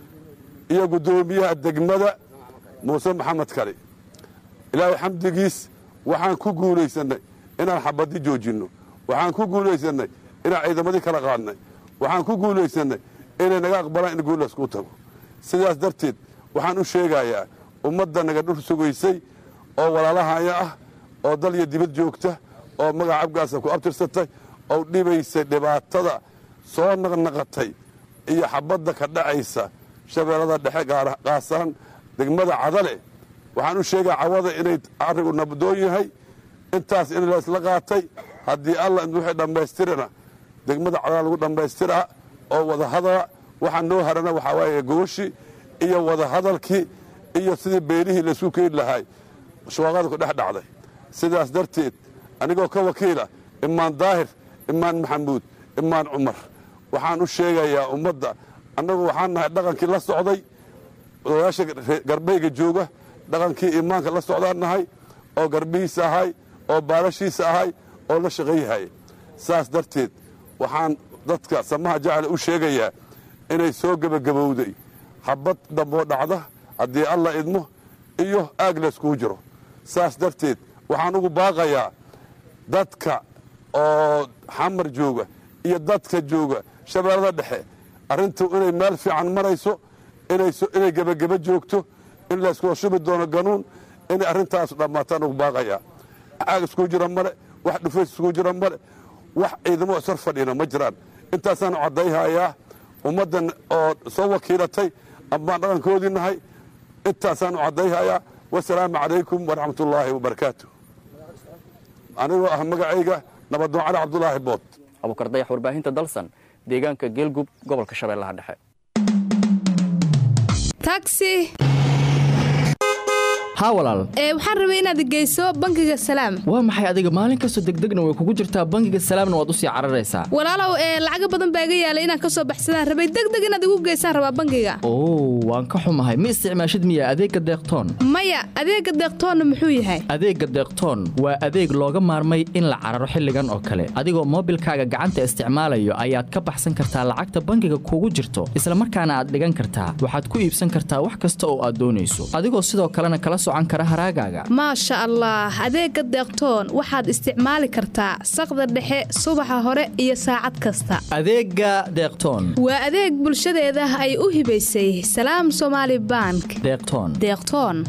iyo guddoomiyaha degmada muuse maxamed kali ilaahay xamdigiis waxaan ku guulaysannay inaan xabaddi joojinno waxaan ku guulaysannay inaan ciidamadii kala qaadnay waxaan ku guulaysannay inay naga aqbalaan in guul laysku tago sidaas darteed waxaan u sheegayaa ummadda naga dhur sugaysay oo walaalahaya ah oo dal iyo dibad joogta oo magaca abgaasa ku abtirsatay oo dhibaysay dhibaatada soo naqnaqatay iyo xabadda ka dhacaysa shabeellada dhexe qaasaan degmada cadale waxaan u sheegaa cawada inay arrigu nabdoon yahay intaas in laysla qaatay haddii alla wixii dhammaystirana degmada cadale lagu dhammaystiraa oo wadahadala waxaa noo harana waxaa waaye gooshi iyo wadahadalkii iyo sidii beelihii laysu keeni lahaay shuwaaqada ku dhex dhacday sidaas darteed anigoo ka wakiila imaan daahir imaan maxamuud imaan cumar waxaan u sheegayaa ummadda annagu waxaan nahay dhaqankii la socday odayaasha garbeyga jooga dhaqankii imaanka la socdaan nahay oo garbihiisa ahay oo baalashiisa ahay oo la shaqayyahay saas darteed waxaan dadka samaha jacla u sheegayaa inay soo gebagabowday habad damboo dhacda haddii alla idmo iyo aag layskugu jiro saas darteed waxaan ugu baaqayaa dadka oo xamar jooga iyo dadka jooga shabeellada dhexe arrintu inay meel fiican marayso inay gebageba joogto in layskula shubi doono ganuun inay arrintaas dhammaataan ugu baaqayaa aag iskugu jira male wax dhufays iskugu jira male wax ciidamo isar fadhina ma jiraan intaasaanu caddayhayaa ummaddan oo soo wakiilatay amaan dhaqankoodii nahay intaasaanu caddayhayaa wasalaamu calaykum waraxmat ullaahi wabarakaatu anigoo ah magacayga nabadoon cali cabdulaahi bood abuukar dayax warbaahinta dalsan deegaanka geelgub gobolka shabeellaha dhexe taxi haa walaal ee waxaan rabay inaad geyso bangiga salaam waa maxay adiga maalin kastoo degdegna way kugu jirtaa bangiga salaamna waad usii cararaysaa walaalow ee lacaga badan baa iga yaalay inaan ka soo baxsadaan rabay degdeg inaad igu geysaan rabaa bangiga oo waan ka xumahay ma isticmaashid miya adeegga deeqtoon maya adeegga deeqtoonna muxuu yahay adeegga deeqtoon waa adeeg looga maarmay in la cararo xilligan oo kale adigoo moobilkaaga gacanta isticmaalayo ayaad ka baxsan kartaa lacagta bangiga kugu jirto islamarkaana aad dhigan kartaa waxaad ku iibsan kartaa wax kasta oo aad doonayso adigoo sidoo kalena kala maasha allah adeegga deeqtoon waxaad isticmaali kartaa saqda dhexe subaxa hore iyo saacad kasta adeegga deeqtoon waa adeeg bulshadeeda ay u hibaysay salaam somaali bank deeqtoon deeqtoon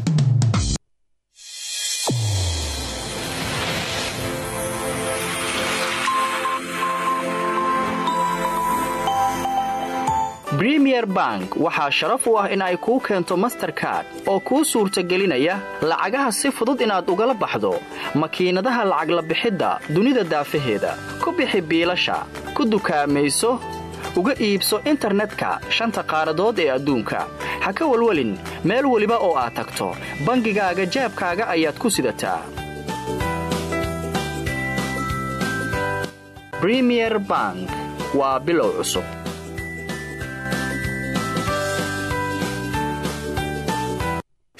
bremier bank waxaa sharaf u ah in ay kuu keento masterkard oo kuu suurtagelinaya lacagaha si fudud inaad ugala baxdo makiinadaha lacag la bixidda dunida daafaheeda ku bixi biilasha ku dukaamayso uga iibso internetka shanta qaaradood ee adduunka ha ka walwelin meel weliba oo aad tagto bangigaaga jaabkaaga ayaad ku sidataa bremier bank waa bilow cusub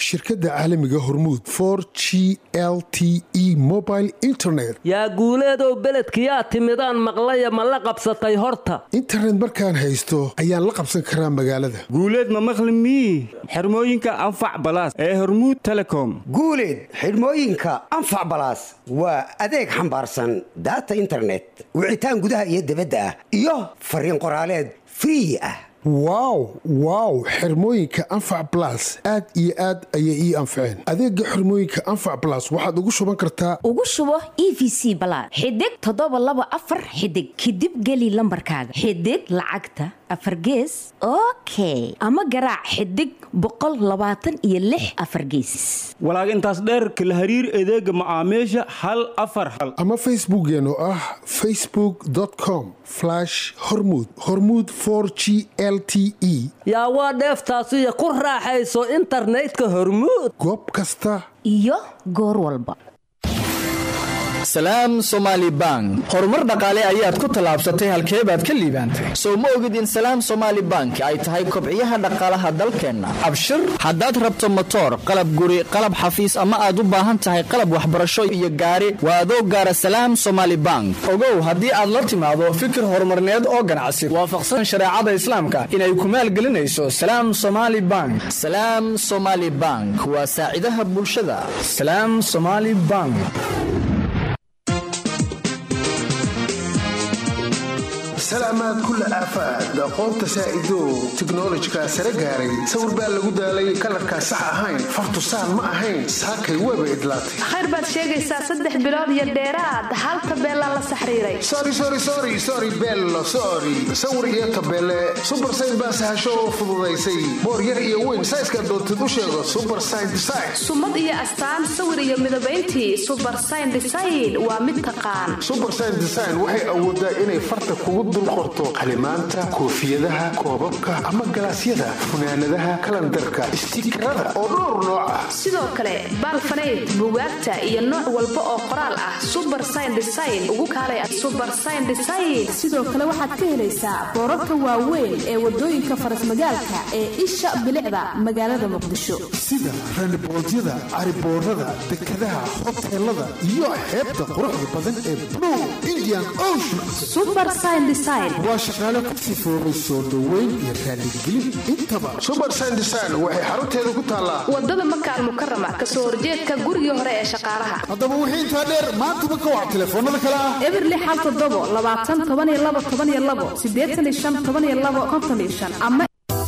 shirkadda caalamiga hormuud for g l t e mobile internet yaa guuleedow beledkiyaa timidaan maqlaya ma la qabsatay horta internet markaan haysto ayaan la qabsan karaa magaalada guuleed ma maqli mii xirmooyinka anfac balaas ee hormuud telecom guuleed xidhmooyinka anfac balaas waa adeeg xambaarsan daata internet wicitaan gudaha iyo dibadda ah iyo fariin qoraaleed free ah wow wow xirmooyinka anfac balas aad iyo aad ayay ii anfaceen adeega xirmooyinka anfac balas waxaad ugu shuban kartaa ugu shubo e v c balaad xidig toddoba laba afar xidig kadib geli lambarkaaga xidig lacagta afar gees okay ama garaac xidig boqol labaatan iyo lix afar geesis walaag intaas dheerka la hariir adeega macaamiisha hal afar hal ama facebookeen oo ah facebook com hormud hormud g l t e yaa waa dheeftaasiyo ku raaxayso internetka hormuud goob kasta iyo goor walba salaam somaali bank horumar dhaqaale ayaad ku tallaabsatay halkee baad ka liibaantay sow ma ogid in salaam somaali bank ay tahay kobciyaha dhaqaalaha dalkeenna abshir haddaad rabto motoor qalab guri qalab xafiis ama aad u baahan tahay qalab waxbarasho iyo gaari waa adoo gaara salaam somaali bank ogow haddii aad la timaado fikir horumarneed oo ganacsi waafaqsan shareecada islaamka inay ku maalgelinayso salaam somaali bank salaam somaali bank waa saacidaha bulshada salaam somaali bank salaamaad kulla aafaad aqoonta saa'idow tiknolojikaa sare gaaray sawir baa lagu daalay kalarkaa sax ahayn fartusaan ma ahayn saakay weeba idlaatay khayr baad sheegaysaa saddex bilood iyo dheeraad hal tabeelaa la saxriiray sorry bello sorry sawir iyo tabeele subar sayn baa sahasho oo fududaysay boor yar iyo weyn sayska doontid u sheego subar sayn design sumad iyo astaan sawir iyo midabayntii subar sayn design waa mid taqaan subar sayn design waxay awoodaa inay farta kugu dul qorto qalimaanta koofiyadaha koobabka ama galaasyada funaanadaha kalandarka istiikarada oo dhowr nooc ah sidoo kale baalfanayd bugaagta iyo nooc walba oo qoraal ah subar sayn design ugu kaalay subar sayn design sidoo kale waxaad ka helaysaa boorarka waaweyn ee wadooyinka farasmagaalka ee isha bilicda magaalada muqdisho sida randiboodyada cariboorada dekadaha hoteelada iyo xeebta quruxda badan ee blue indian ocean waa shaqaale ku sifoobay soo dhoweyn iyo raaligelin intaba subar sandesign waxay xarunteeda ku taallaa wadada makaal mukarama kasoo horjeedka gurigii hore ee shaqaalaha haddaba wixii intaa dheer maantaba ka wac telefoonada kale ah eberli xal todobo labaatan toban iyo labo toban iyo labo sideetan iyo shan toban iyo labo konton iyo shan ama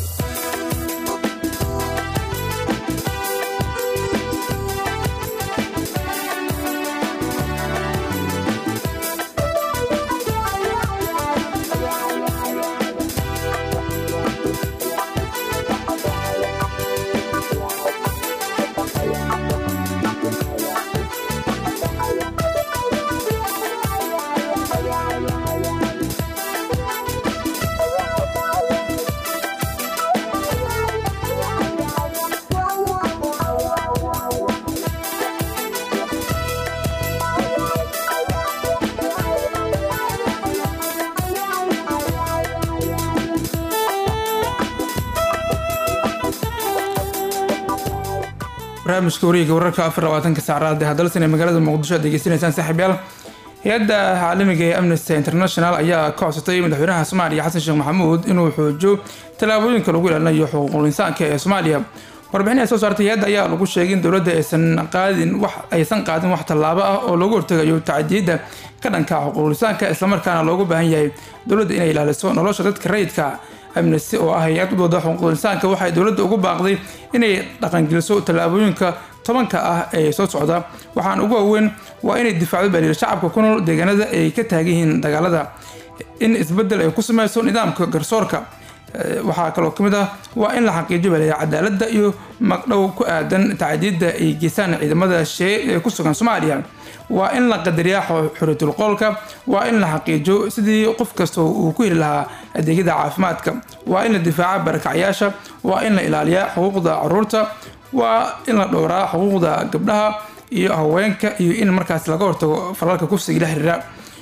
barnaamijka wareega wararka afar labaatanka saacraad ee hadalsan ee magaalada muqdisho aad degeysanaysaan saaxiibyaal hay-adda caalamiga ee amnesty international ayaa ka codsatay madaxweynaha soomaaliya xasan sheekh maxamuud inuu xoojiyo tallaabooyinka lagu ilaalinayo xuquuqul insaanka ee soomaaliya warbixin ay soo saartay hay-adda ayaa lagu sheegay in dowladda aysan qaadin wax aysan qaadin wax tallaabo ah oo loogu hortegayo tacadiyadda ka dhanka xuquuqul insaanka islamarkaana loogu baahan yahay dowladda inay ilaaliso nolosha dadka rayidka amnesty oo ah hay-ad u dooda xuquuqul insaanka waxay dowladda ugu baaqday inay dhaqangeliso tallaabooyinka tobanka ah ee soo socda waxaan ugu waaweyn waa inay difaacdo baliil shacabka ku nool deegaanada ay ka taagan yihiin dagaalada in isbedel ay ku sameyso nidaamka garsoorka waxaa kaloo kamid ah waa in la xaqiijiyo baliil cadaaladda iyo magdhow ku aadan tacadiyadda ay geystaan ciidamada shee ee ku sugan soomaaliya waa in la qadariyaa xuriyatul qoolka waa in la xaqiijiyo sidii qof kasta uu ku heli lahaa adeegyada caafimaadka waa in la difaaca barakacyaasha waa in la ilaaliyaa xuquuqda caruurta waa in la dhowraa xuquuqda gabdhaha iyo haweenka iyo in markaas laga hortago falalka kufsiga la xiriira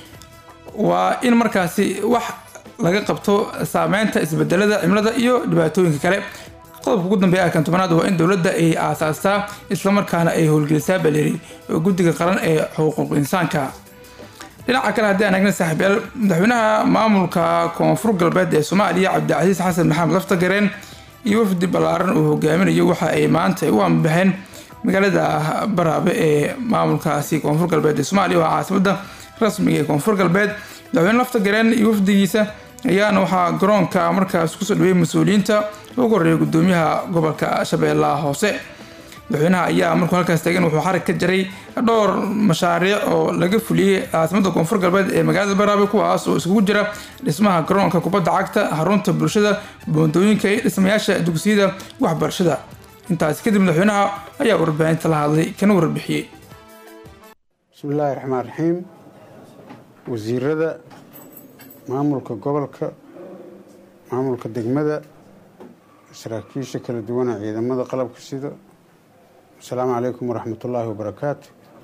waa in markaasi wax laga qabto saameynta isbedelada cimilada iyo dhibaatooyinka kale qodobka ugu dambeeya arkan tobanaad waa in dowladda ay aasaastaa islamarkaana ay howlgelisaa baleri guddiga qaran ee xuquuq insaanka dhinaca kale haddii aan eegna saaxiibyaal madaxweynaha maamulka koonfur galbeed ee soomaaliya cabdicasiis xasan maxamed laftagareen iyo wafdi ballaaran uu hogaaminayo waxa ay maanta u ambaxeen magaalada baraabe ee maamulkaasi koonfur galbeed ee soomaaliya oo caasimada rasmiga ee koonfur galbeed madaxweyne laftagareen iyo wafdigiisa ayaana waxaa garoonka markaas kusoo dhaweeyay mas-uuliyiinta ugu horeeya gudoomiyaha gobolka shabeellaha hoose madaxweynaha ayaa markuu halkaas taagan wuxuu xarig ka jaray dhowr mashaariic oo laga fuliyey caasimada koonfur galbeed ee magaalada baraabe kuwaas oo iskugu jira dhismaha garoonka kubadda cagta xarunta bulshada boondooyinka iyo dhismayaasha dugsiyada waxbarashada intaasi kadib madaxweynaha ayaa warbaahinta la hadlay kana warbixiyey bismi illaahi raxmaan raxiim wasiirada maamulka gobolka maamulka degmada saraakiisha kala duwana ciidamada qalabka sida asalaamu calaykum waraxmatullaahi wabarakaatu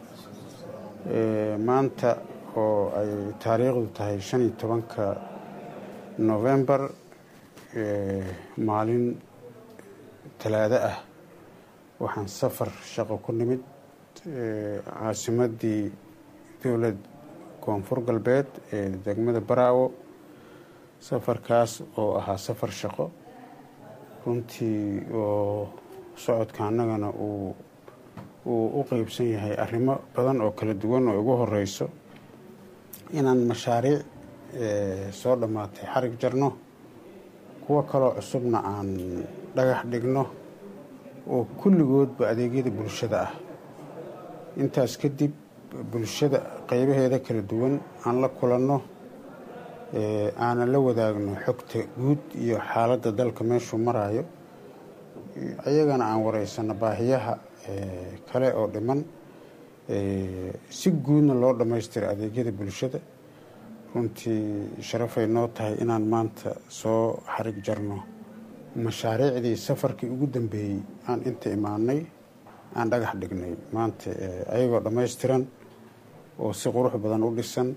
maanta oo ay taariikhdu tahay shan iyo tobanka novembar maalin talaado ah waxaan safar shaqo ku nimid caasimadii dowlad koonfur galbeed ee degmada baraawo safarkaas oo ahaa safar shaqo runtii oo socodka annagana uu uu u qeybsan yahay arrimo badan oo kala duwan oo ugu horeyso inaan mashaariic soo dhammaatay xarig jarno kuwo kaloo cusubna aan dhagax dhigno oo kulligoodba adeegyada bulshada ah intaas kadib bulshada qeybaheeda kala duwan aan la kulanno aanan la wadaagno xogta guud iyo xaaladda dalka meeshuu maraayo ayagana aan wareysano baahiyaha kale oo dhiman si guudna loo dhammaystira adeegyada bulshada runtii sharafay noo tahay inaan maanta soo xarig jarno mashaariicdii safarkii ugu dambeeyey aan inta imaanay aan dhagax dhignay maanta ayagoo dhammaystiran oo si qurux badan u dhisan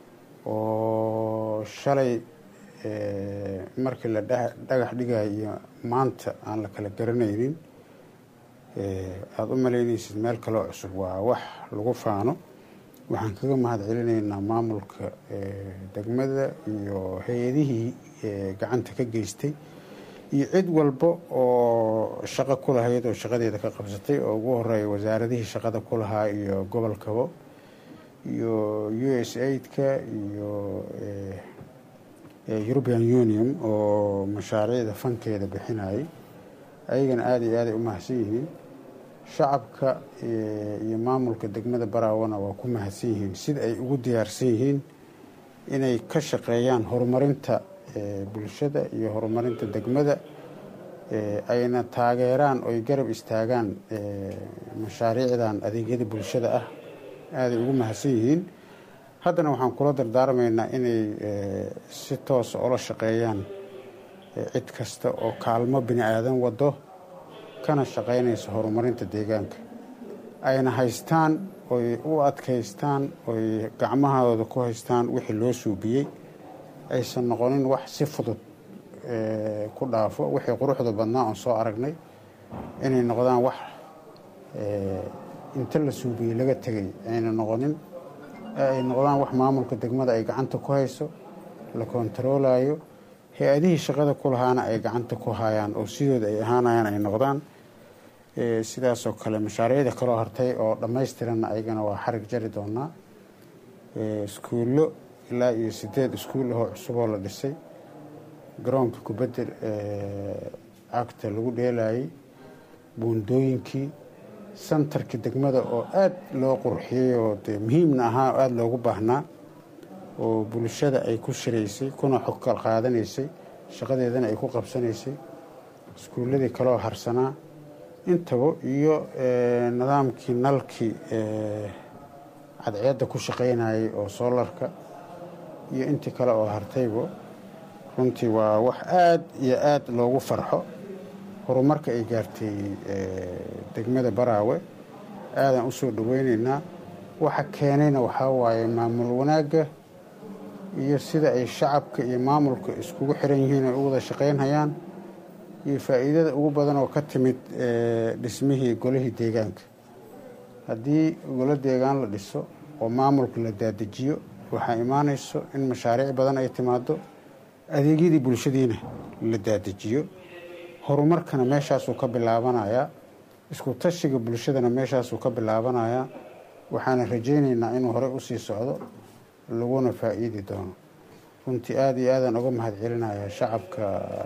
oo shalay markii la dhagax dhigayo iyo maanta aan la kala garanaynin aada u malaynaysid meel kaloo cusub waa wax lagu faano waxaan kaga mahad celinaynaa maamulka degmada iyo hay-adihii gacanta ka geystay iyo cid walba oo shaqo ku lahayd oo shaqadeeda ka qabsatay oo ugu horeeya wasaaradihii shaqada ku lahaa iyo gobolkabo iyo u s aidka iyo european union oo mashaariicda fankeeda bixinayay ayagana aada iyo aaday u mahadsan yihiin shacabka iyo maamulka degmada baraawana waa ku mahadsan yihiin sida ay ugu diyaarsan yihiin inay ka shaqeeyaan horumarinta bulshada iyo horumarinta degmada ayna taageeraan oy garab istaagaan mashaariicdan adeegyada bulshada ah aaday ugu mahadsan yihiin haddana waxaan kula dardaarmaynaa inay si toosa ula shaqeeyaan cid kasta oo kaalmo bini aadan wado kana shaqaynaysa horumarinta deegaanka ayna haystaan oy u adkaystaan oy gacmahooda ku haystaan wixii loo suubiyey aysan noqonin wax si fudud ku dhaafo wixii quruxda badnaa oon soo aragnay inay noqdaan wax inta la suubiyey laga tegay ayna noqonin ay noqdaan wax maamulka degmada ay gacanta ku hayso la kontaroolayo hay-adihii shaqada ku lahaana ay gacanta ku hayaan oo sidooda ay ahaanayaan ay noqdaan sidaasoo kale mashaariicda kaloo hartay oo dhammaystiranna ayagana waa xarig jari doonaa iskuullo ilaa iyo sideed iskuul ahoo cusuboo la dhisay garoonka kubadda cagta lagu dheelayay buundooyinkii santarkii degmada oo aada loo qurxiyey oo dee muhiimna ahaa oo aada loogu baahnaa oo bulshada ay ku shiraysay kuna xog kal qaadanaysay shaqadeedana ay ku qabsanaysay iskuulladii kaloo harsanaa intaba iyo nidaamkii nalkii cadceedda ku shaqaynayay oo soolarka iyo intii kale oo hartayba runtii waa wax aada iyo aada loogu farxo horumarka ay gaartay degmada baraawe aadaan usoo dhaweyneynaa waxa keenayna waxaa waaye maamul wanaagga iyo sida ay shacabka iyo maamulka iskugu xiran yihiin ay u wada shaqaynhayaan iyo faa'iidada ugu badan oo ka timid dhismihii golihii deegaanka haddii golo deegaan la dhiso oo maamulka la daadejiyo waxaa imaanayso in mashaariic badan ay timaado adeegyadii bulshadiina la daadejiyo horumarkana meeshaasuu ka bilaabanayaa isku tashiga bulshadana meeshaasuu ka bilaabanayaa waxaana rajaynaynaa inuu horey usii socdo laguna faa'iidi doono runtii aada iyo aadaan uga mahad celinayaa shacabka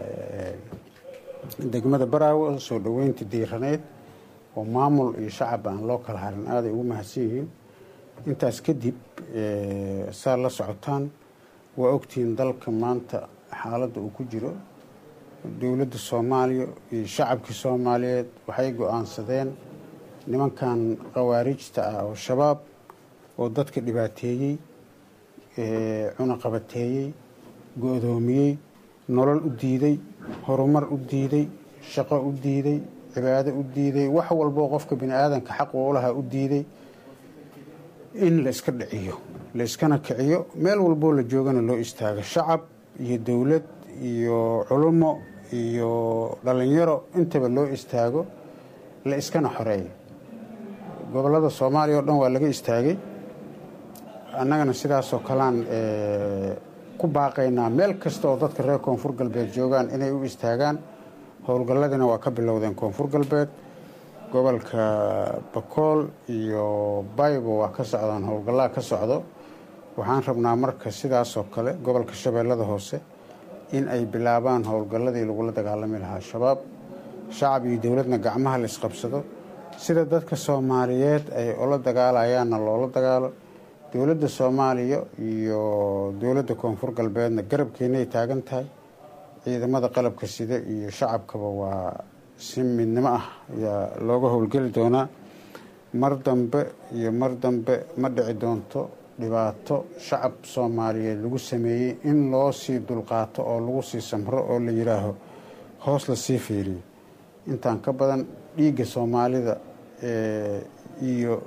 degmada baraawe soo dhoweynta diiraneyd oo maamul iyo shacab aan loo kala harin aaday ugu mahadsan yihiin intaas kadib saa la socotaan waa ogtihiin dalka maanta xaaladda uu ku jiro dowladda soomaaliya iyo shacabkii soomaaliyeed waxay go-aansadeen nimankan khawaarijta ah oo shabaab oo dadka dhibaateeyey cunaqabateeyey go-doomiyey nolol u diiday horumar u diiday shaqo u diiday cibaado u diiday wax walboo qofka bini aadanka xaq u lahaa u diiday in la iska dhiciyo la iskana kiciyo meel walboo la joogana loo istaago shacab iyo dowlad iyo culummo iyo dhalinyaro intaba loo istaago la iskana xoreeyo gobollada soomaaliya oo dhan waa laga istaagay annagana sidaasoo kalean ku baaqaynaa meel kasta oo dadka reer koonfur galbeed joogaan inay u istaagaan howlgalladina waa ka bilowdeen koonfur galbeed gobolka bakool iyo baybo waa ka socdaan howlgallaa ka socdo waxaan rabnaa marka sidaasoo kale gobolka shabeellada hoose in ay bilaabaan howlgalladii lagula dagaalami lahaa shabaab shacab iyo dowladna gacmaha la isqabsado sida dadka soomaaliyeed ay ula dagaalayaanna loola dagaalo dowladda soomaaliya iyo dowladda koonfur galbeedna garabkeenay taagan tahay ciidamada qalabka sida iyo shacabkaba waa si midnimo ah ayaa looga howlgeli doonaa mar dambe iyo mar dambe ma dhici doonto dhibaato shacab soomaaliyeed lagu sameeyey in loo sii dulqaato oo lagu sii samro oo la yidhaaho hoos la sii fiiriyo intaan ka badan dhiigga soomaalida iyo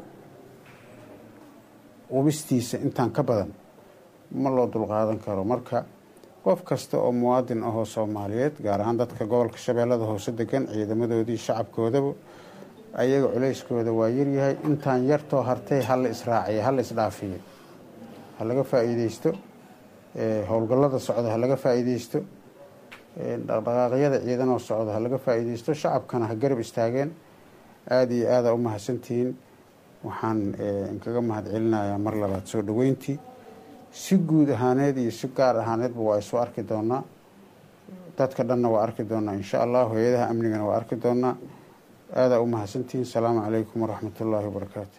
qubistiisa intaan ka badan ma loo dulqaadan karo marka qof kasta oo muwaadin ahoo soomaaliyeed gaar ahaan dadka gobolka shabeellada hoose degan ciidamadoodii shacabkoodaba ayaga culayskooda waa yaryahay intaan yartoo hartay hala israaciya hala isdhaafiyo ha laga faa'iideysto howlgallada socda ha laga faa'iideysto dhaqdhaqaaqyada ciidanoo socda ha laga faa'iideysto shacabkana ha garab istaageen aada iyo aada u mahadsantihiin waxaan inkaga mahad celinayaa mar labaad soo dhoweyntii si guud ahaaneed iyo si gaar ahaaneedba waa isu arki doonaa dadka dhanna waa arki doonaa insha allah hay-adaha amnigana waa arki doonaa aadaa u mahadsantihiin asalaamu calaykum waraxmat ullaahi wabarakaatu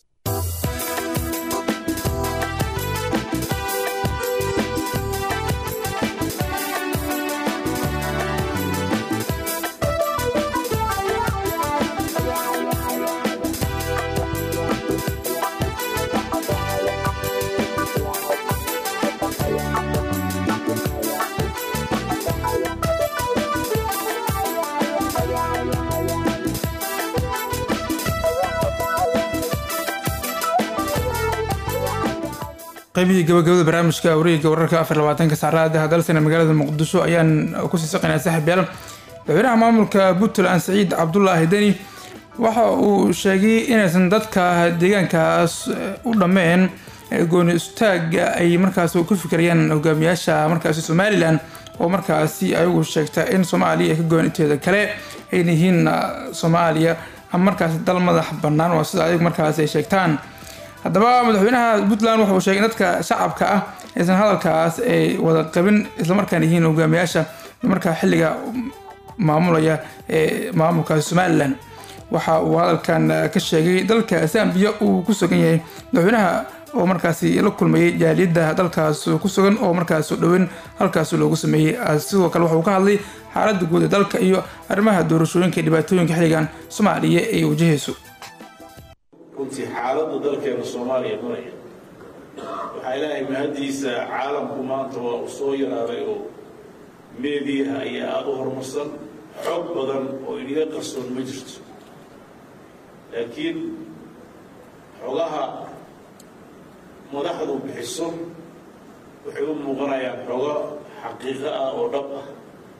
qaybihii gabagabada barnaamijka wareegga wararka afar labaatanka saacadaha hadalsana magaalada muqdisho ayaan kusii saqaynaa saaxiib yaal madaxweynaha maamulka puntland saciid cabdulaahi deni waxa uu sheegay inaysan dadka deegaankaas u dhammeen gooni istaaga ay markaas ku fikirayaan hogaamiyaasha markaasi somalilan oo markaasi ayagu sheegta in soomaaliya ay ka goon inteeda kale ayna yihiin soomaaliya ama markaasi dal madax bannaan waa sida adig markaasi ay sheegtaan haddaba madaxweynaha puntland waxa uu sheegay in dadka shacabka ah aysan hadalkaas ay wada qabin islamarkaana yihiin hogaamiyaasha markaa xilliga maamulaya ee maamulkaasi somalilan waxa uu hadalkan ka sheegay dalka zambiya uu ku sugan yahay madaxweynaha oo markaasi la kulmayay jaaliyadda dalkaas ku sugan oo markaas dhoweyn halkaas loogu sameeyey sidoo kale waxauu ka hadlay xaaladda guud ee dalka iyo arrimaha doorashooyinka dhibaatooyinka xilligan soomaaliya ay wajahayso runtii xaaladda dalkeena soomaaliya maraya waxaa ilaahay mahaddiisa caalamku maanta waa uu soo yaraaday oo meediyaha ayaa aada u horumarsan xog badan oo inaga qarsoon ma jirto laakiin xogaha madaxdu bixiso waxay u muuqanayaan xogo xaqiiqo ah oo dhab ah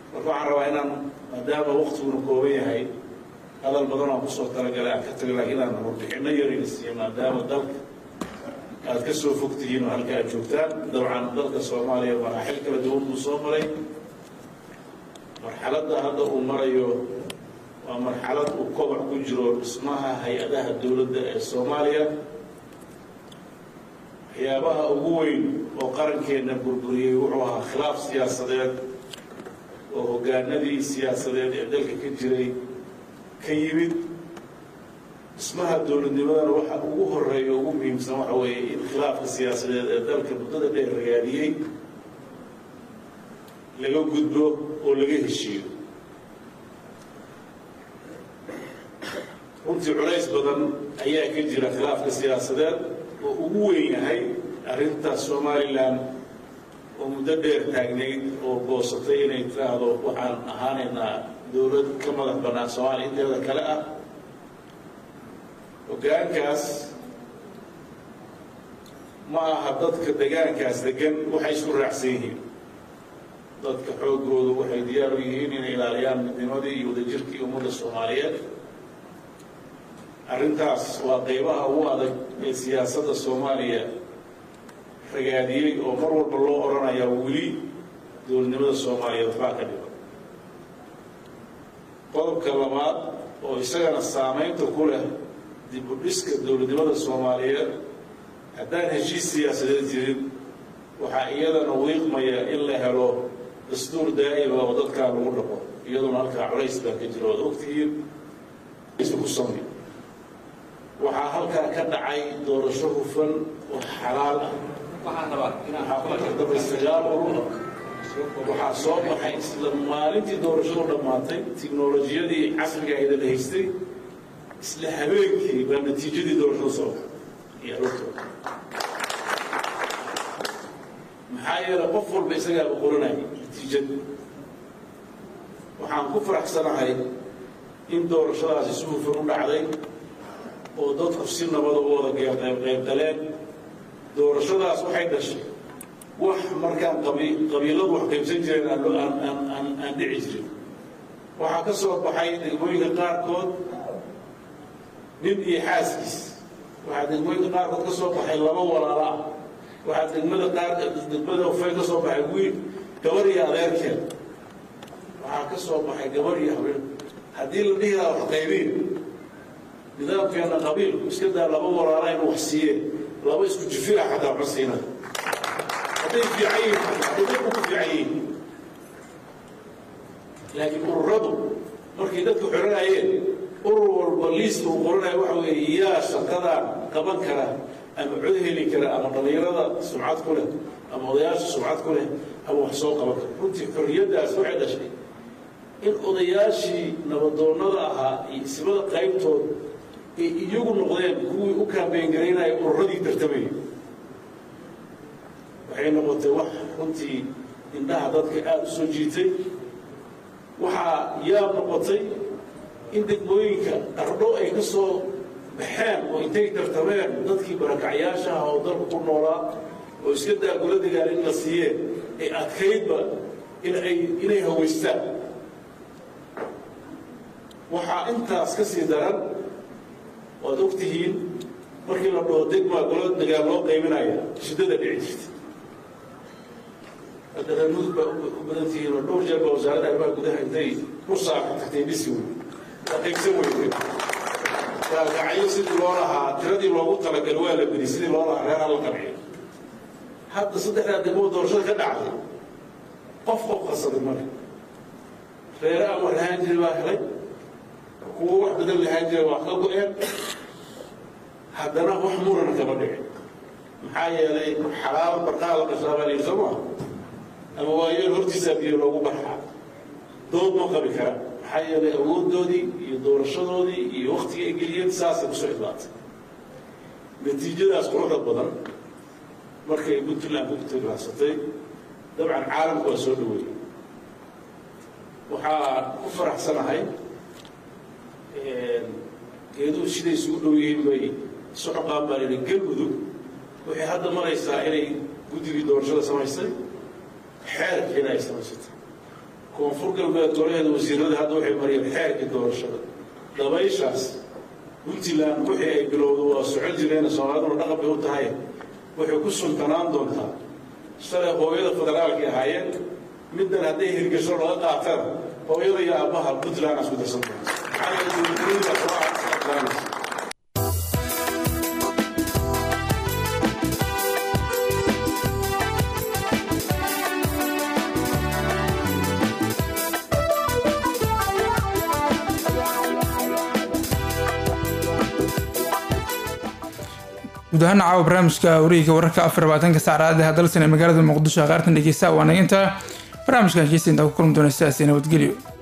marka waxaan rabaa inaan maadaama waktiguna kooban yahay hadal badan aan kusoo talagalay aan ka tago laakiin inaan warbixinno yarayna siiyo maadaama dalka aad ka soo fog tihiin oo halka aad joogtaan dabcan dalka soomaaliya maraaxil kala duwan buu soo maray marxaladda hadda uu marayo waa marxalad uu koboc ku jiro dhismaha hay-adaha dowladda ee soomaaliya waxyaabaha ugu weyn oo qarankeenna burburiyey wuxuu ahaa khilaaf siyaasadeed oo hoggaanadii siyaasadeed ee dalka ka jiray ka yimid dhismaha dowladnimadana waxa ugu horeeya ugu muhiimsan waxa weeye in khilaafka siyaasadeed ee dalka muddada dheer ragaadiyey laga gudbo oo laga heshiiyo runtii culays badan ayaa ka jira khilaafka siyaasadeed oo ugu weyn yahay arrintaas somalilan oo muddo dheer taagnayd oo goosatay inay tiraahdo waxaan ahaanaynaa dowlad ka madax bannaan soomaaliya inteeda kale ah hoggaankaas ma aha dadka degaankaas degan waxay isku raacsan yihiin dadka xooggoodu waxay diyaar u yihiin inay ilaaliyaan midnimadii iyo wadajirkii ummadda soomaaliyeed arrintaas waa qaybaha ugu adag ee siyaasadda soomaaliya ragaadiyey oo mar walba loo odhanayaa weli dowladnimada soomaaliyeed waxbaa ka dhiban qodobka labaad oo isagana saamaynta ku leh dib u dhiska dowladnimada soomaaliyeed haddaan heshiis siyaasadeed jirin waxaa iyadana wiiqmaya in la helo dastuur daa'ima oo dadkaa lagu dhaqo iyaduna halkaa culays baa ka jira oad ogtihiin ku samay waxaa halkaa ka dhacay doorasho hufan oo xalaal ah waxaa ku kardamay sagaal urur waxaa soo baxay isla maalintii doorashadu dhammaatay tiknolojiyadii casriga ayda la haystay isla habeenkii baa natiijadii doorashada soo baxay iyo aroortooda maxaa yeelay qof walba isagaaba qoranaya natiijada waxaan ku faraxsanahay in doorashadaasi si hufan u dhacday oo dadku si nabada u wada qaybgaleen doorashadaas waxay dhashay wax markaan qabiiladu wax qaybsan jireen aan dhici jirin waxaa ka soo baxay degmooyinka qaarkood nin iyo xaaskiis waxaa degmooyinka qaarkood ka soo baxay laba walaalo ah waxaa degmada qaar degmada ufay ka soo baxay wiil gabar iyo adeerkeed waxaa ka soo baxay gabar iyo habeen haddii la dhihi lahaa wax qaybiin nidaamkeena qabiilku iska daa laba walaala inuu wax siiyeen laba isku jifira xataa ma siina hadday fiican yihiin hadday dadku ku fiican yihiin laakiin ururadu markay dadku xiranayeen urur walba liista uu qoranayo waxa weeye yaa shaqadan qaban kara ama cod heli kara ama dhallinyarada sumcad ku leh ama odayaasha sumcad ku leh ama wax soo qaban kara runtii xorriyaddaas waxay dhashay in odayaashii nabadoonnada ahaa iyo ismada qaybtood ay iyagu noqdeen kuwii u kaambeyn garaynaya ururadii tartamayay waxay noqotay wax runtii indhaha dadka aada u soo jiitay waxaa yaab noqotay in degmooyinka ardho ay ka soo baxeen oo intay tartameen dadkii barakacyaasha ah oo dalku ku noolaa oo iska daagula dagaal in la siiyeen ay adkaydba inay inay hawaystaan waxaa intaas ka sii daran waad og tihiin markii la dhaho degmaa golo dagaal loo qaybinaya shiddada dhici jirta hadda reer mudug baa u badan tihiin oo dhowr jeer baa wasaaradda arrimaha gudaha intay ku saaxo tagtay dhisi wey la qaybsan weyday gaagacyo sidii loo lahaa tiradii loogu talagalay waa la bedi sidii loo lahaa reeraha la qanciyo hadda saddexdaa degmoo doorashada ka dhacday qof qof qasaday male reere aan wax lahaan jiray baa helay kuwa wax badan lahaan jiray waa ka go-een haddana wax murana kama dhicin maxaa yeelay xalaal barqaa la qashaa baa layidhi soo maa ama waayeel hortiisaa biyo loogu barxaa dood ma qabi karaan maxaa yeelay awooddoodii iyo doorashadoodii iyo waktiga ay geliyeen saasay kusoo idlaatay natiijadaas quruxda badan markay puntland ku tilaansatay dabcan caalamku waa soo dhaweeyey waxaa ku faraxsanahay geeduhu siday isugu dhow yihiin bay isu xoqaan baa layidhi galmudug waxay hadda maraysaa inay guddigii doorashada samaysay xeerkiina ay samaysatay koonfur galbeed golaheeda wasiirada hadda waxay mariyeen xeerkii doorashada dabayshaas puntland wixii ay bilowda waa socon jireen soomaaliduna dhaqan bay u tahay waxay ku sultanaan doontaa shalay hooyada federaalkay ahaayeen middan hadday hirgasho laga qaatana hooyada iyo aabbaha puntland isku darsan doonta maxaa yeelay dowladnimada soo guud ahaan caawa barnaamijka wareegga wararka afar labaatanka saacadaad dalsan ee magaalada muqdisho qaartan dhegeysta waa naginta barnaamijkan kiisa intaa ku kulmi doona sidaasi nabadgelyo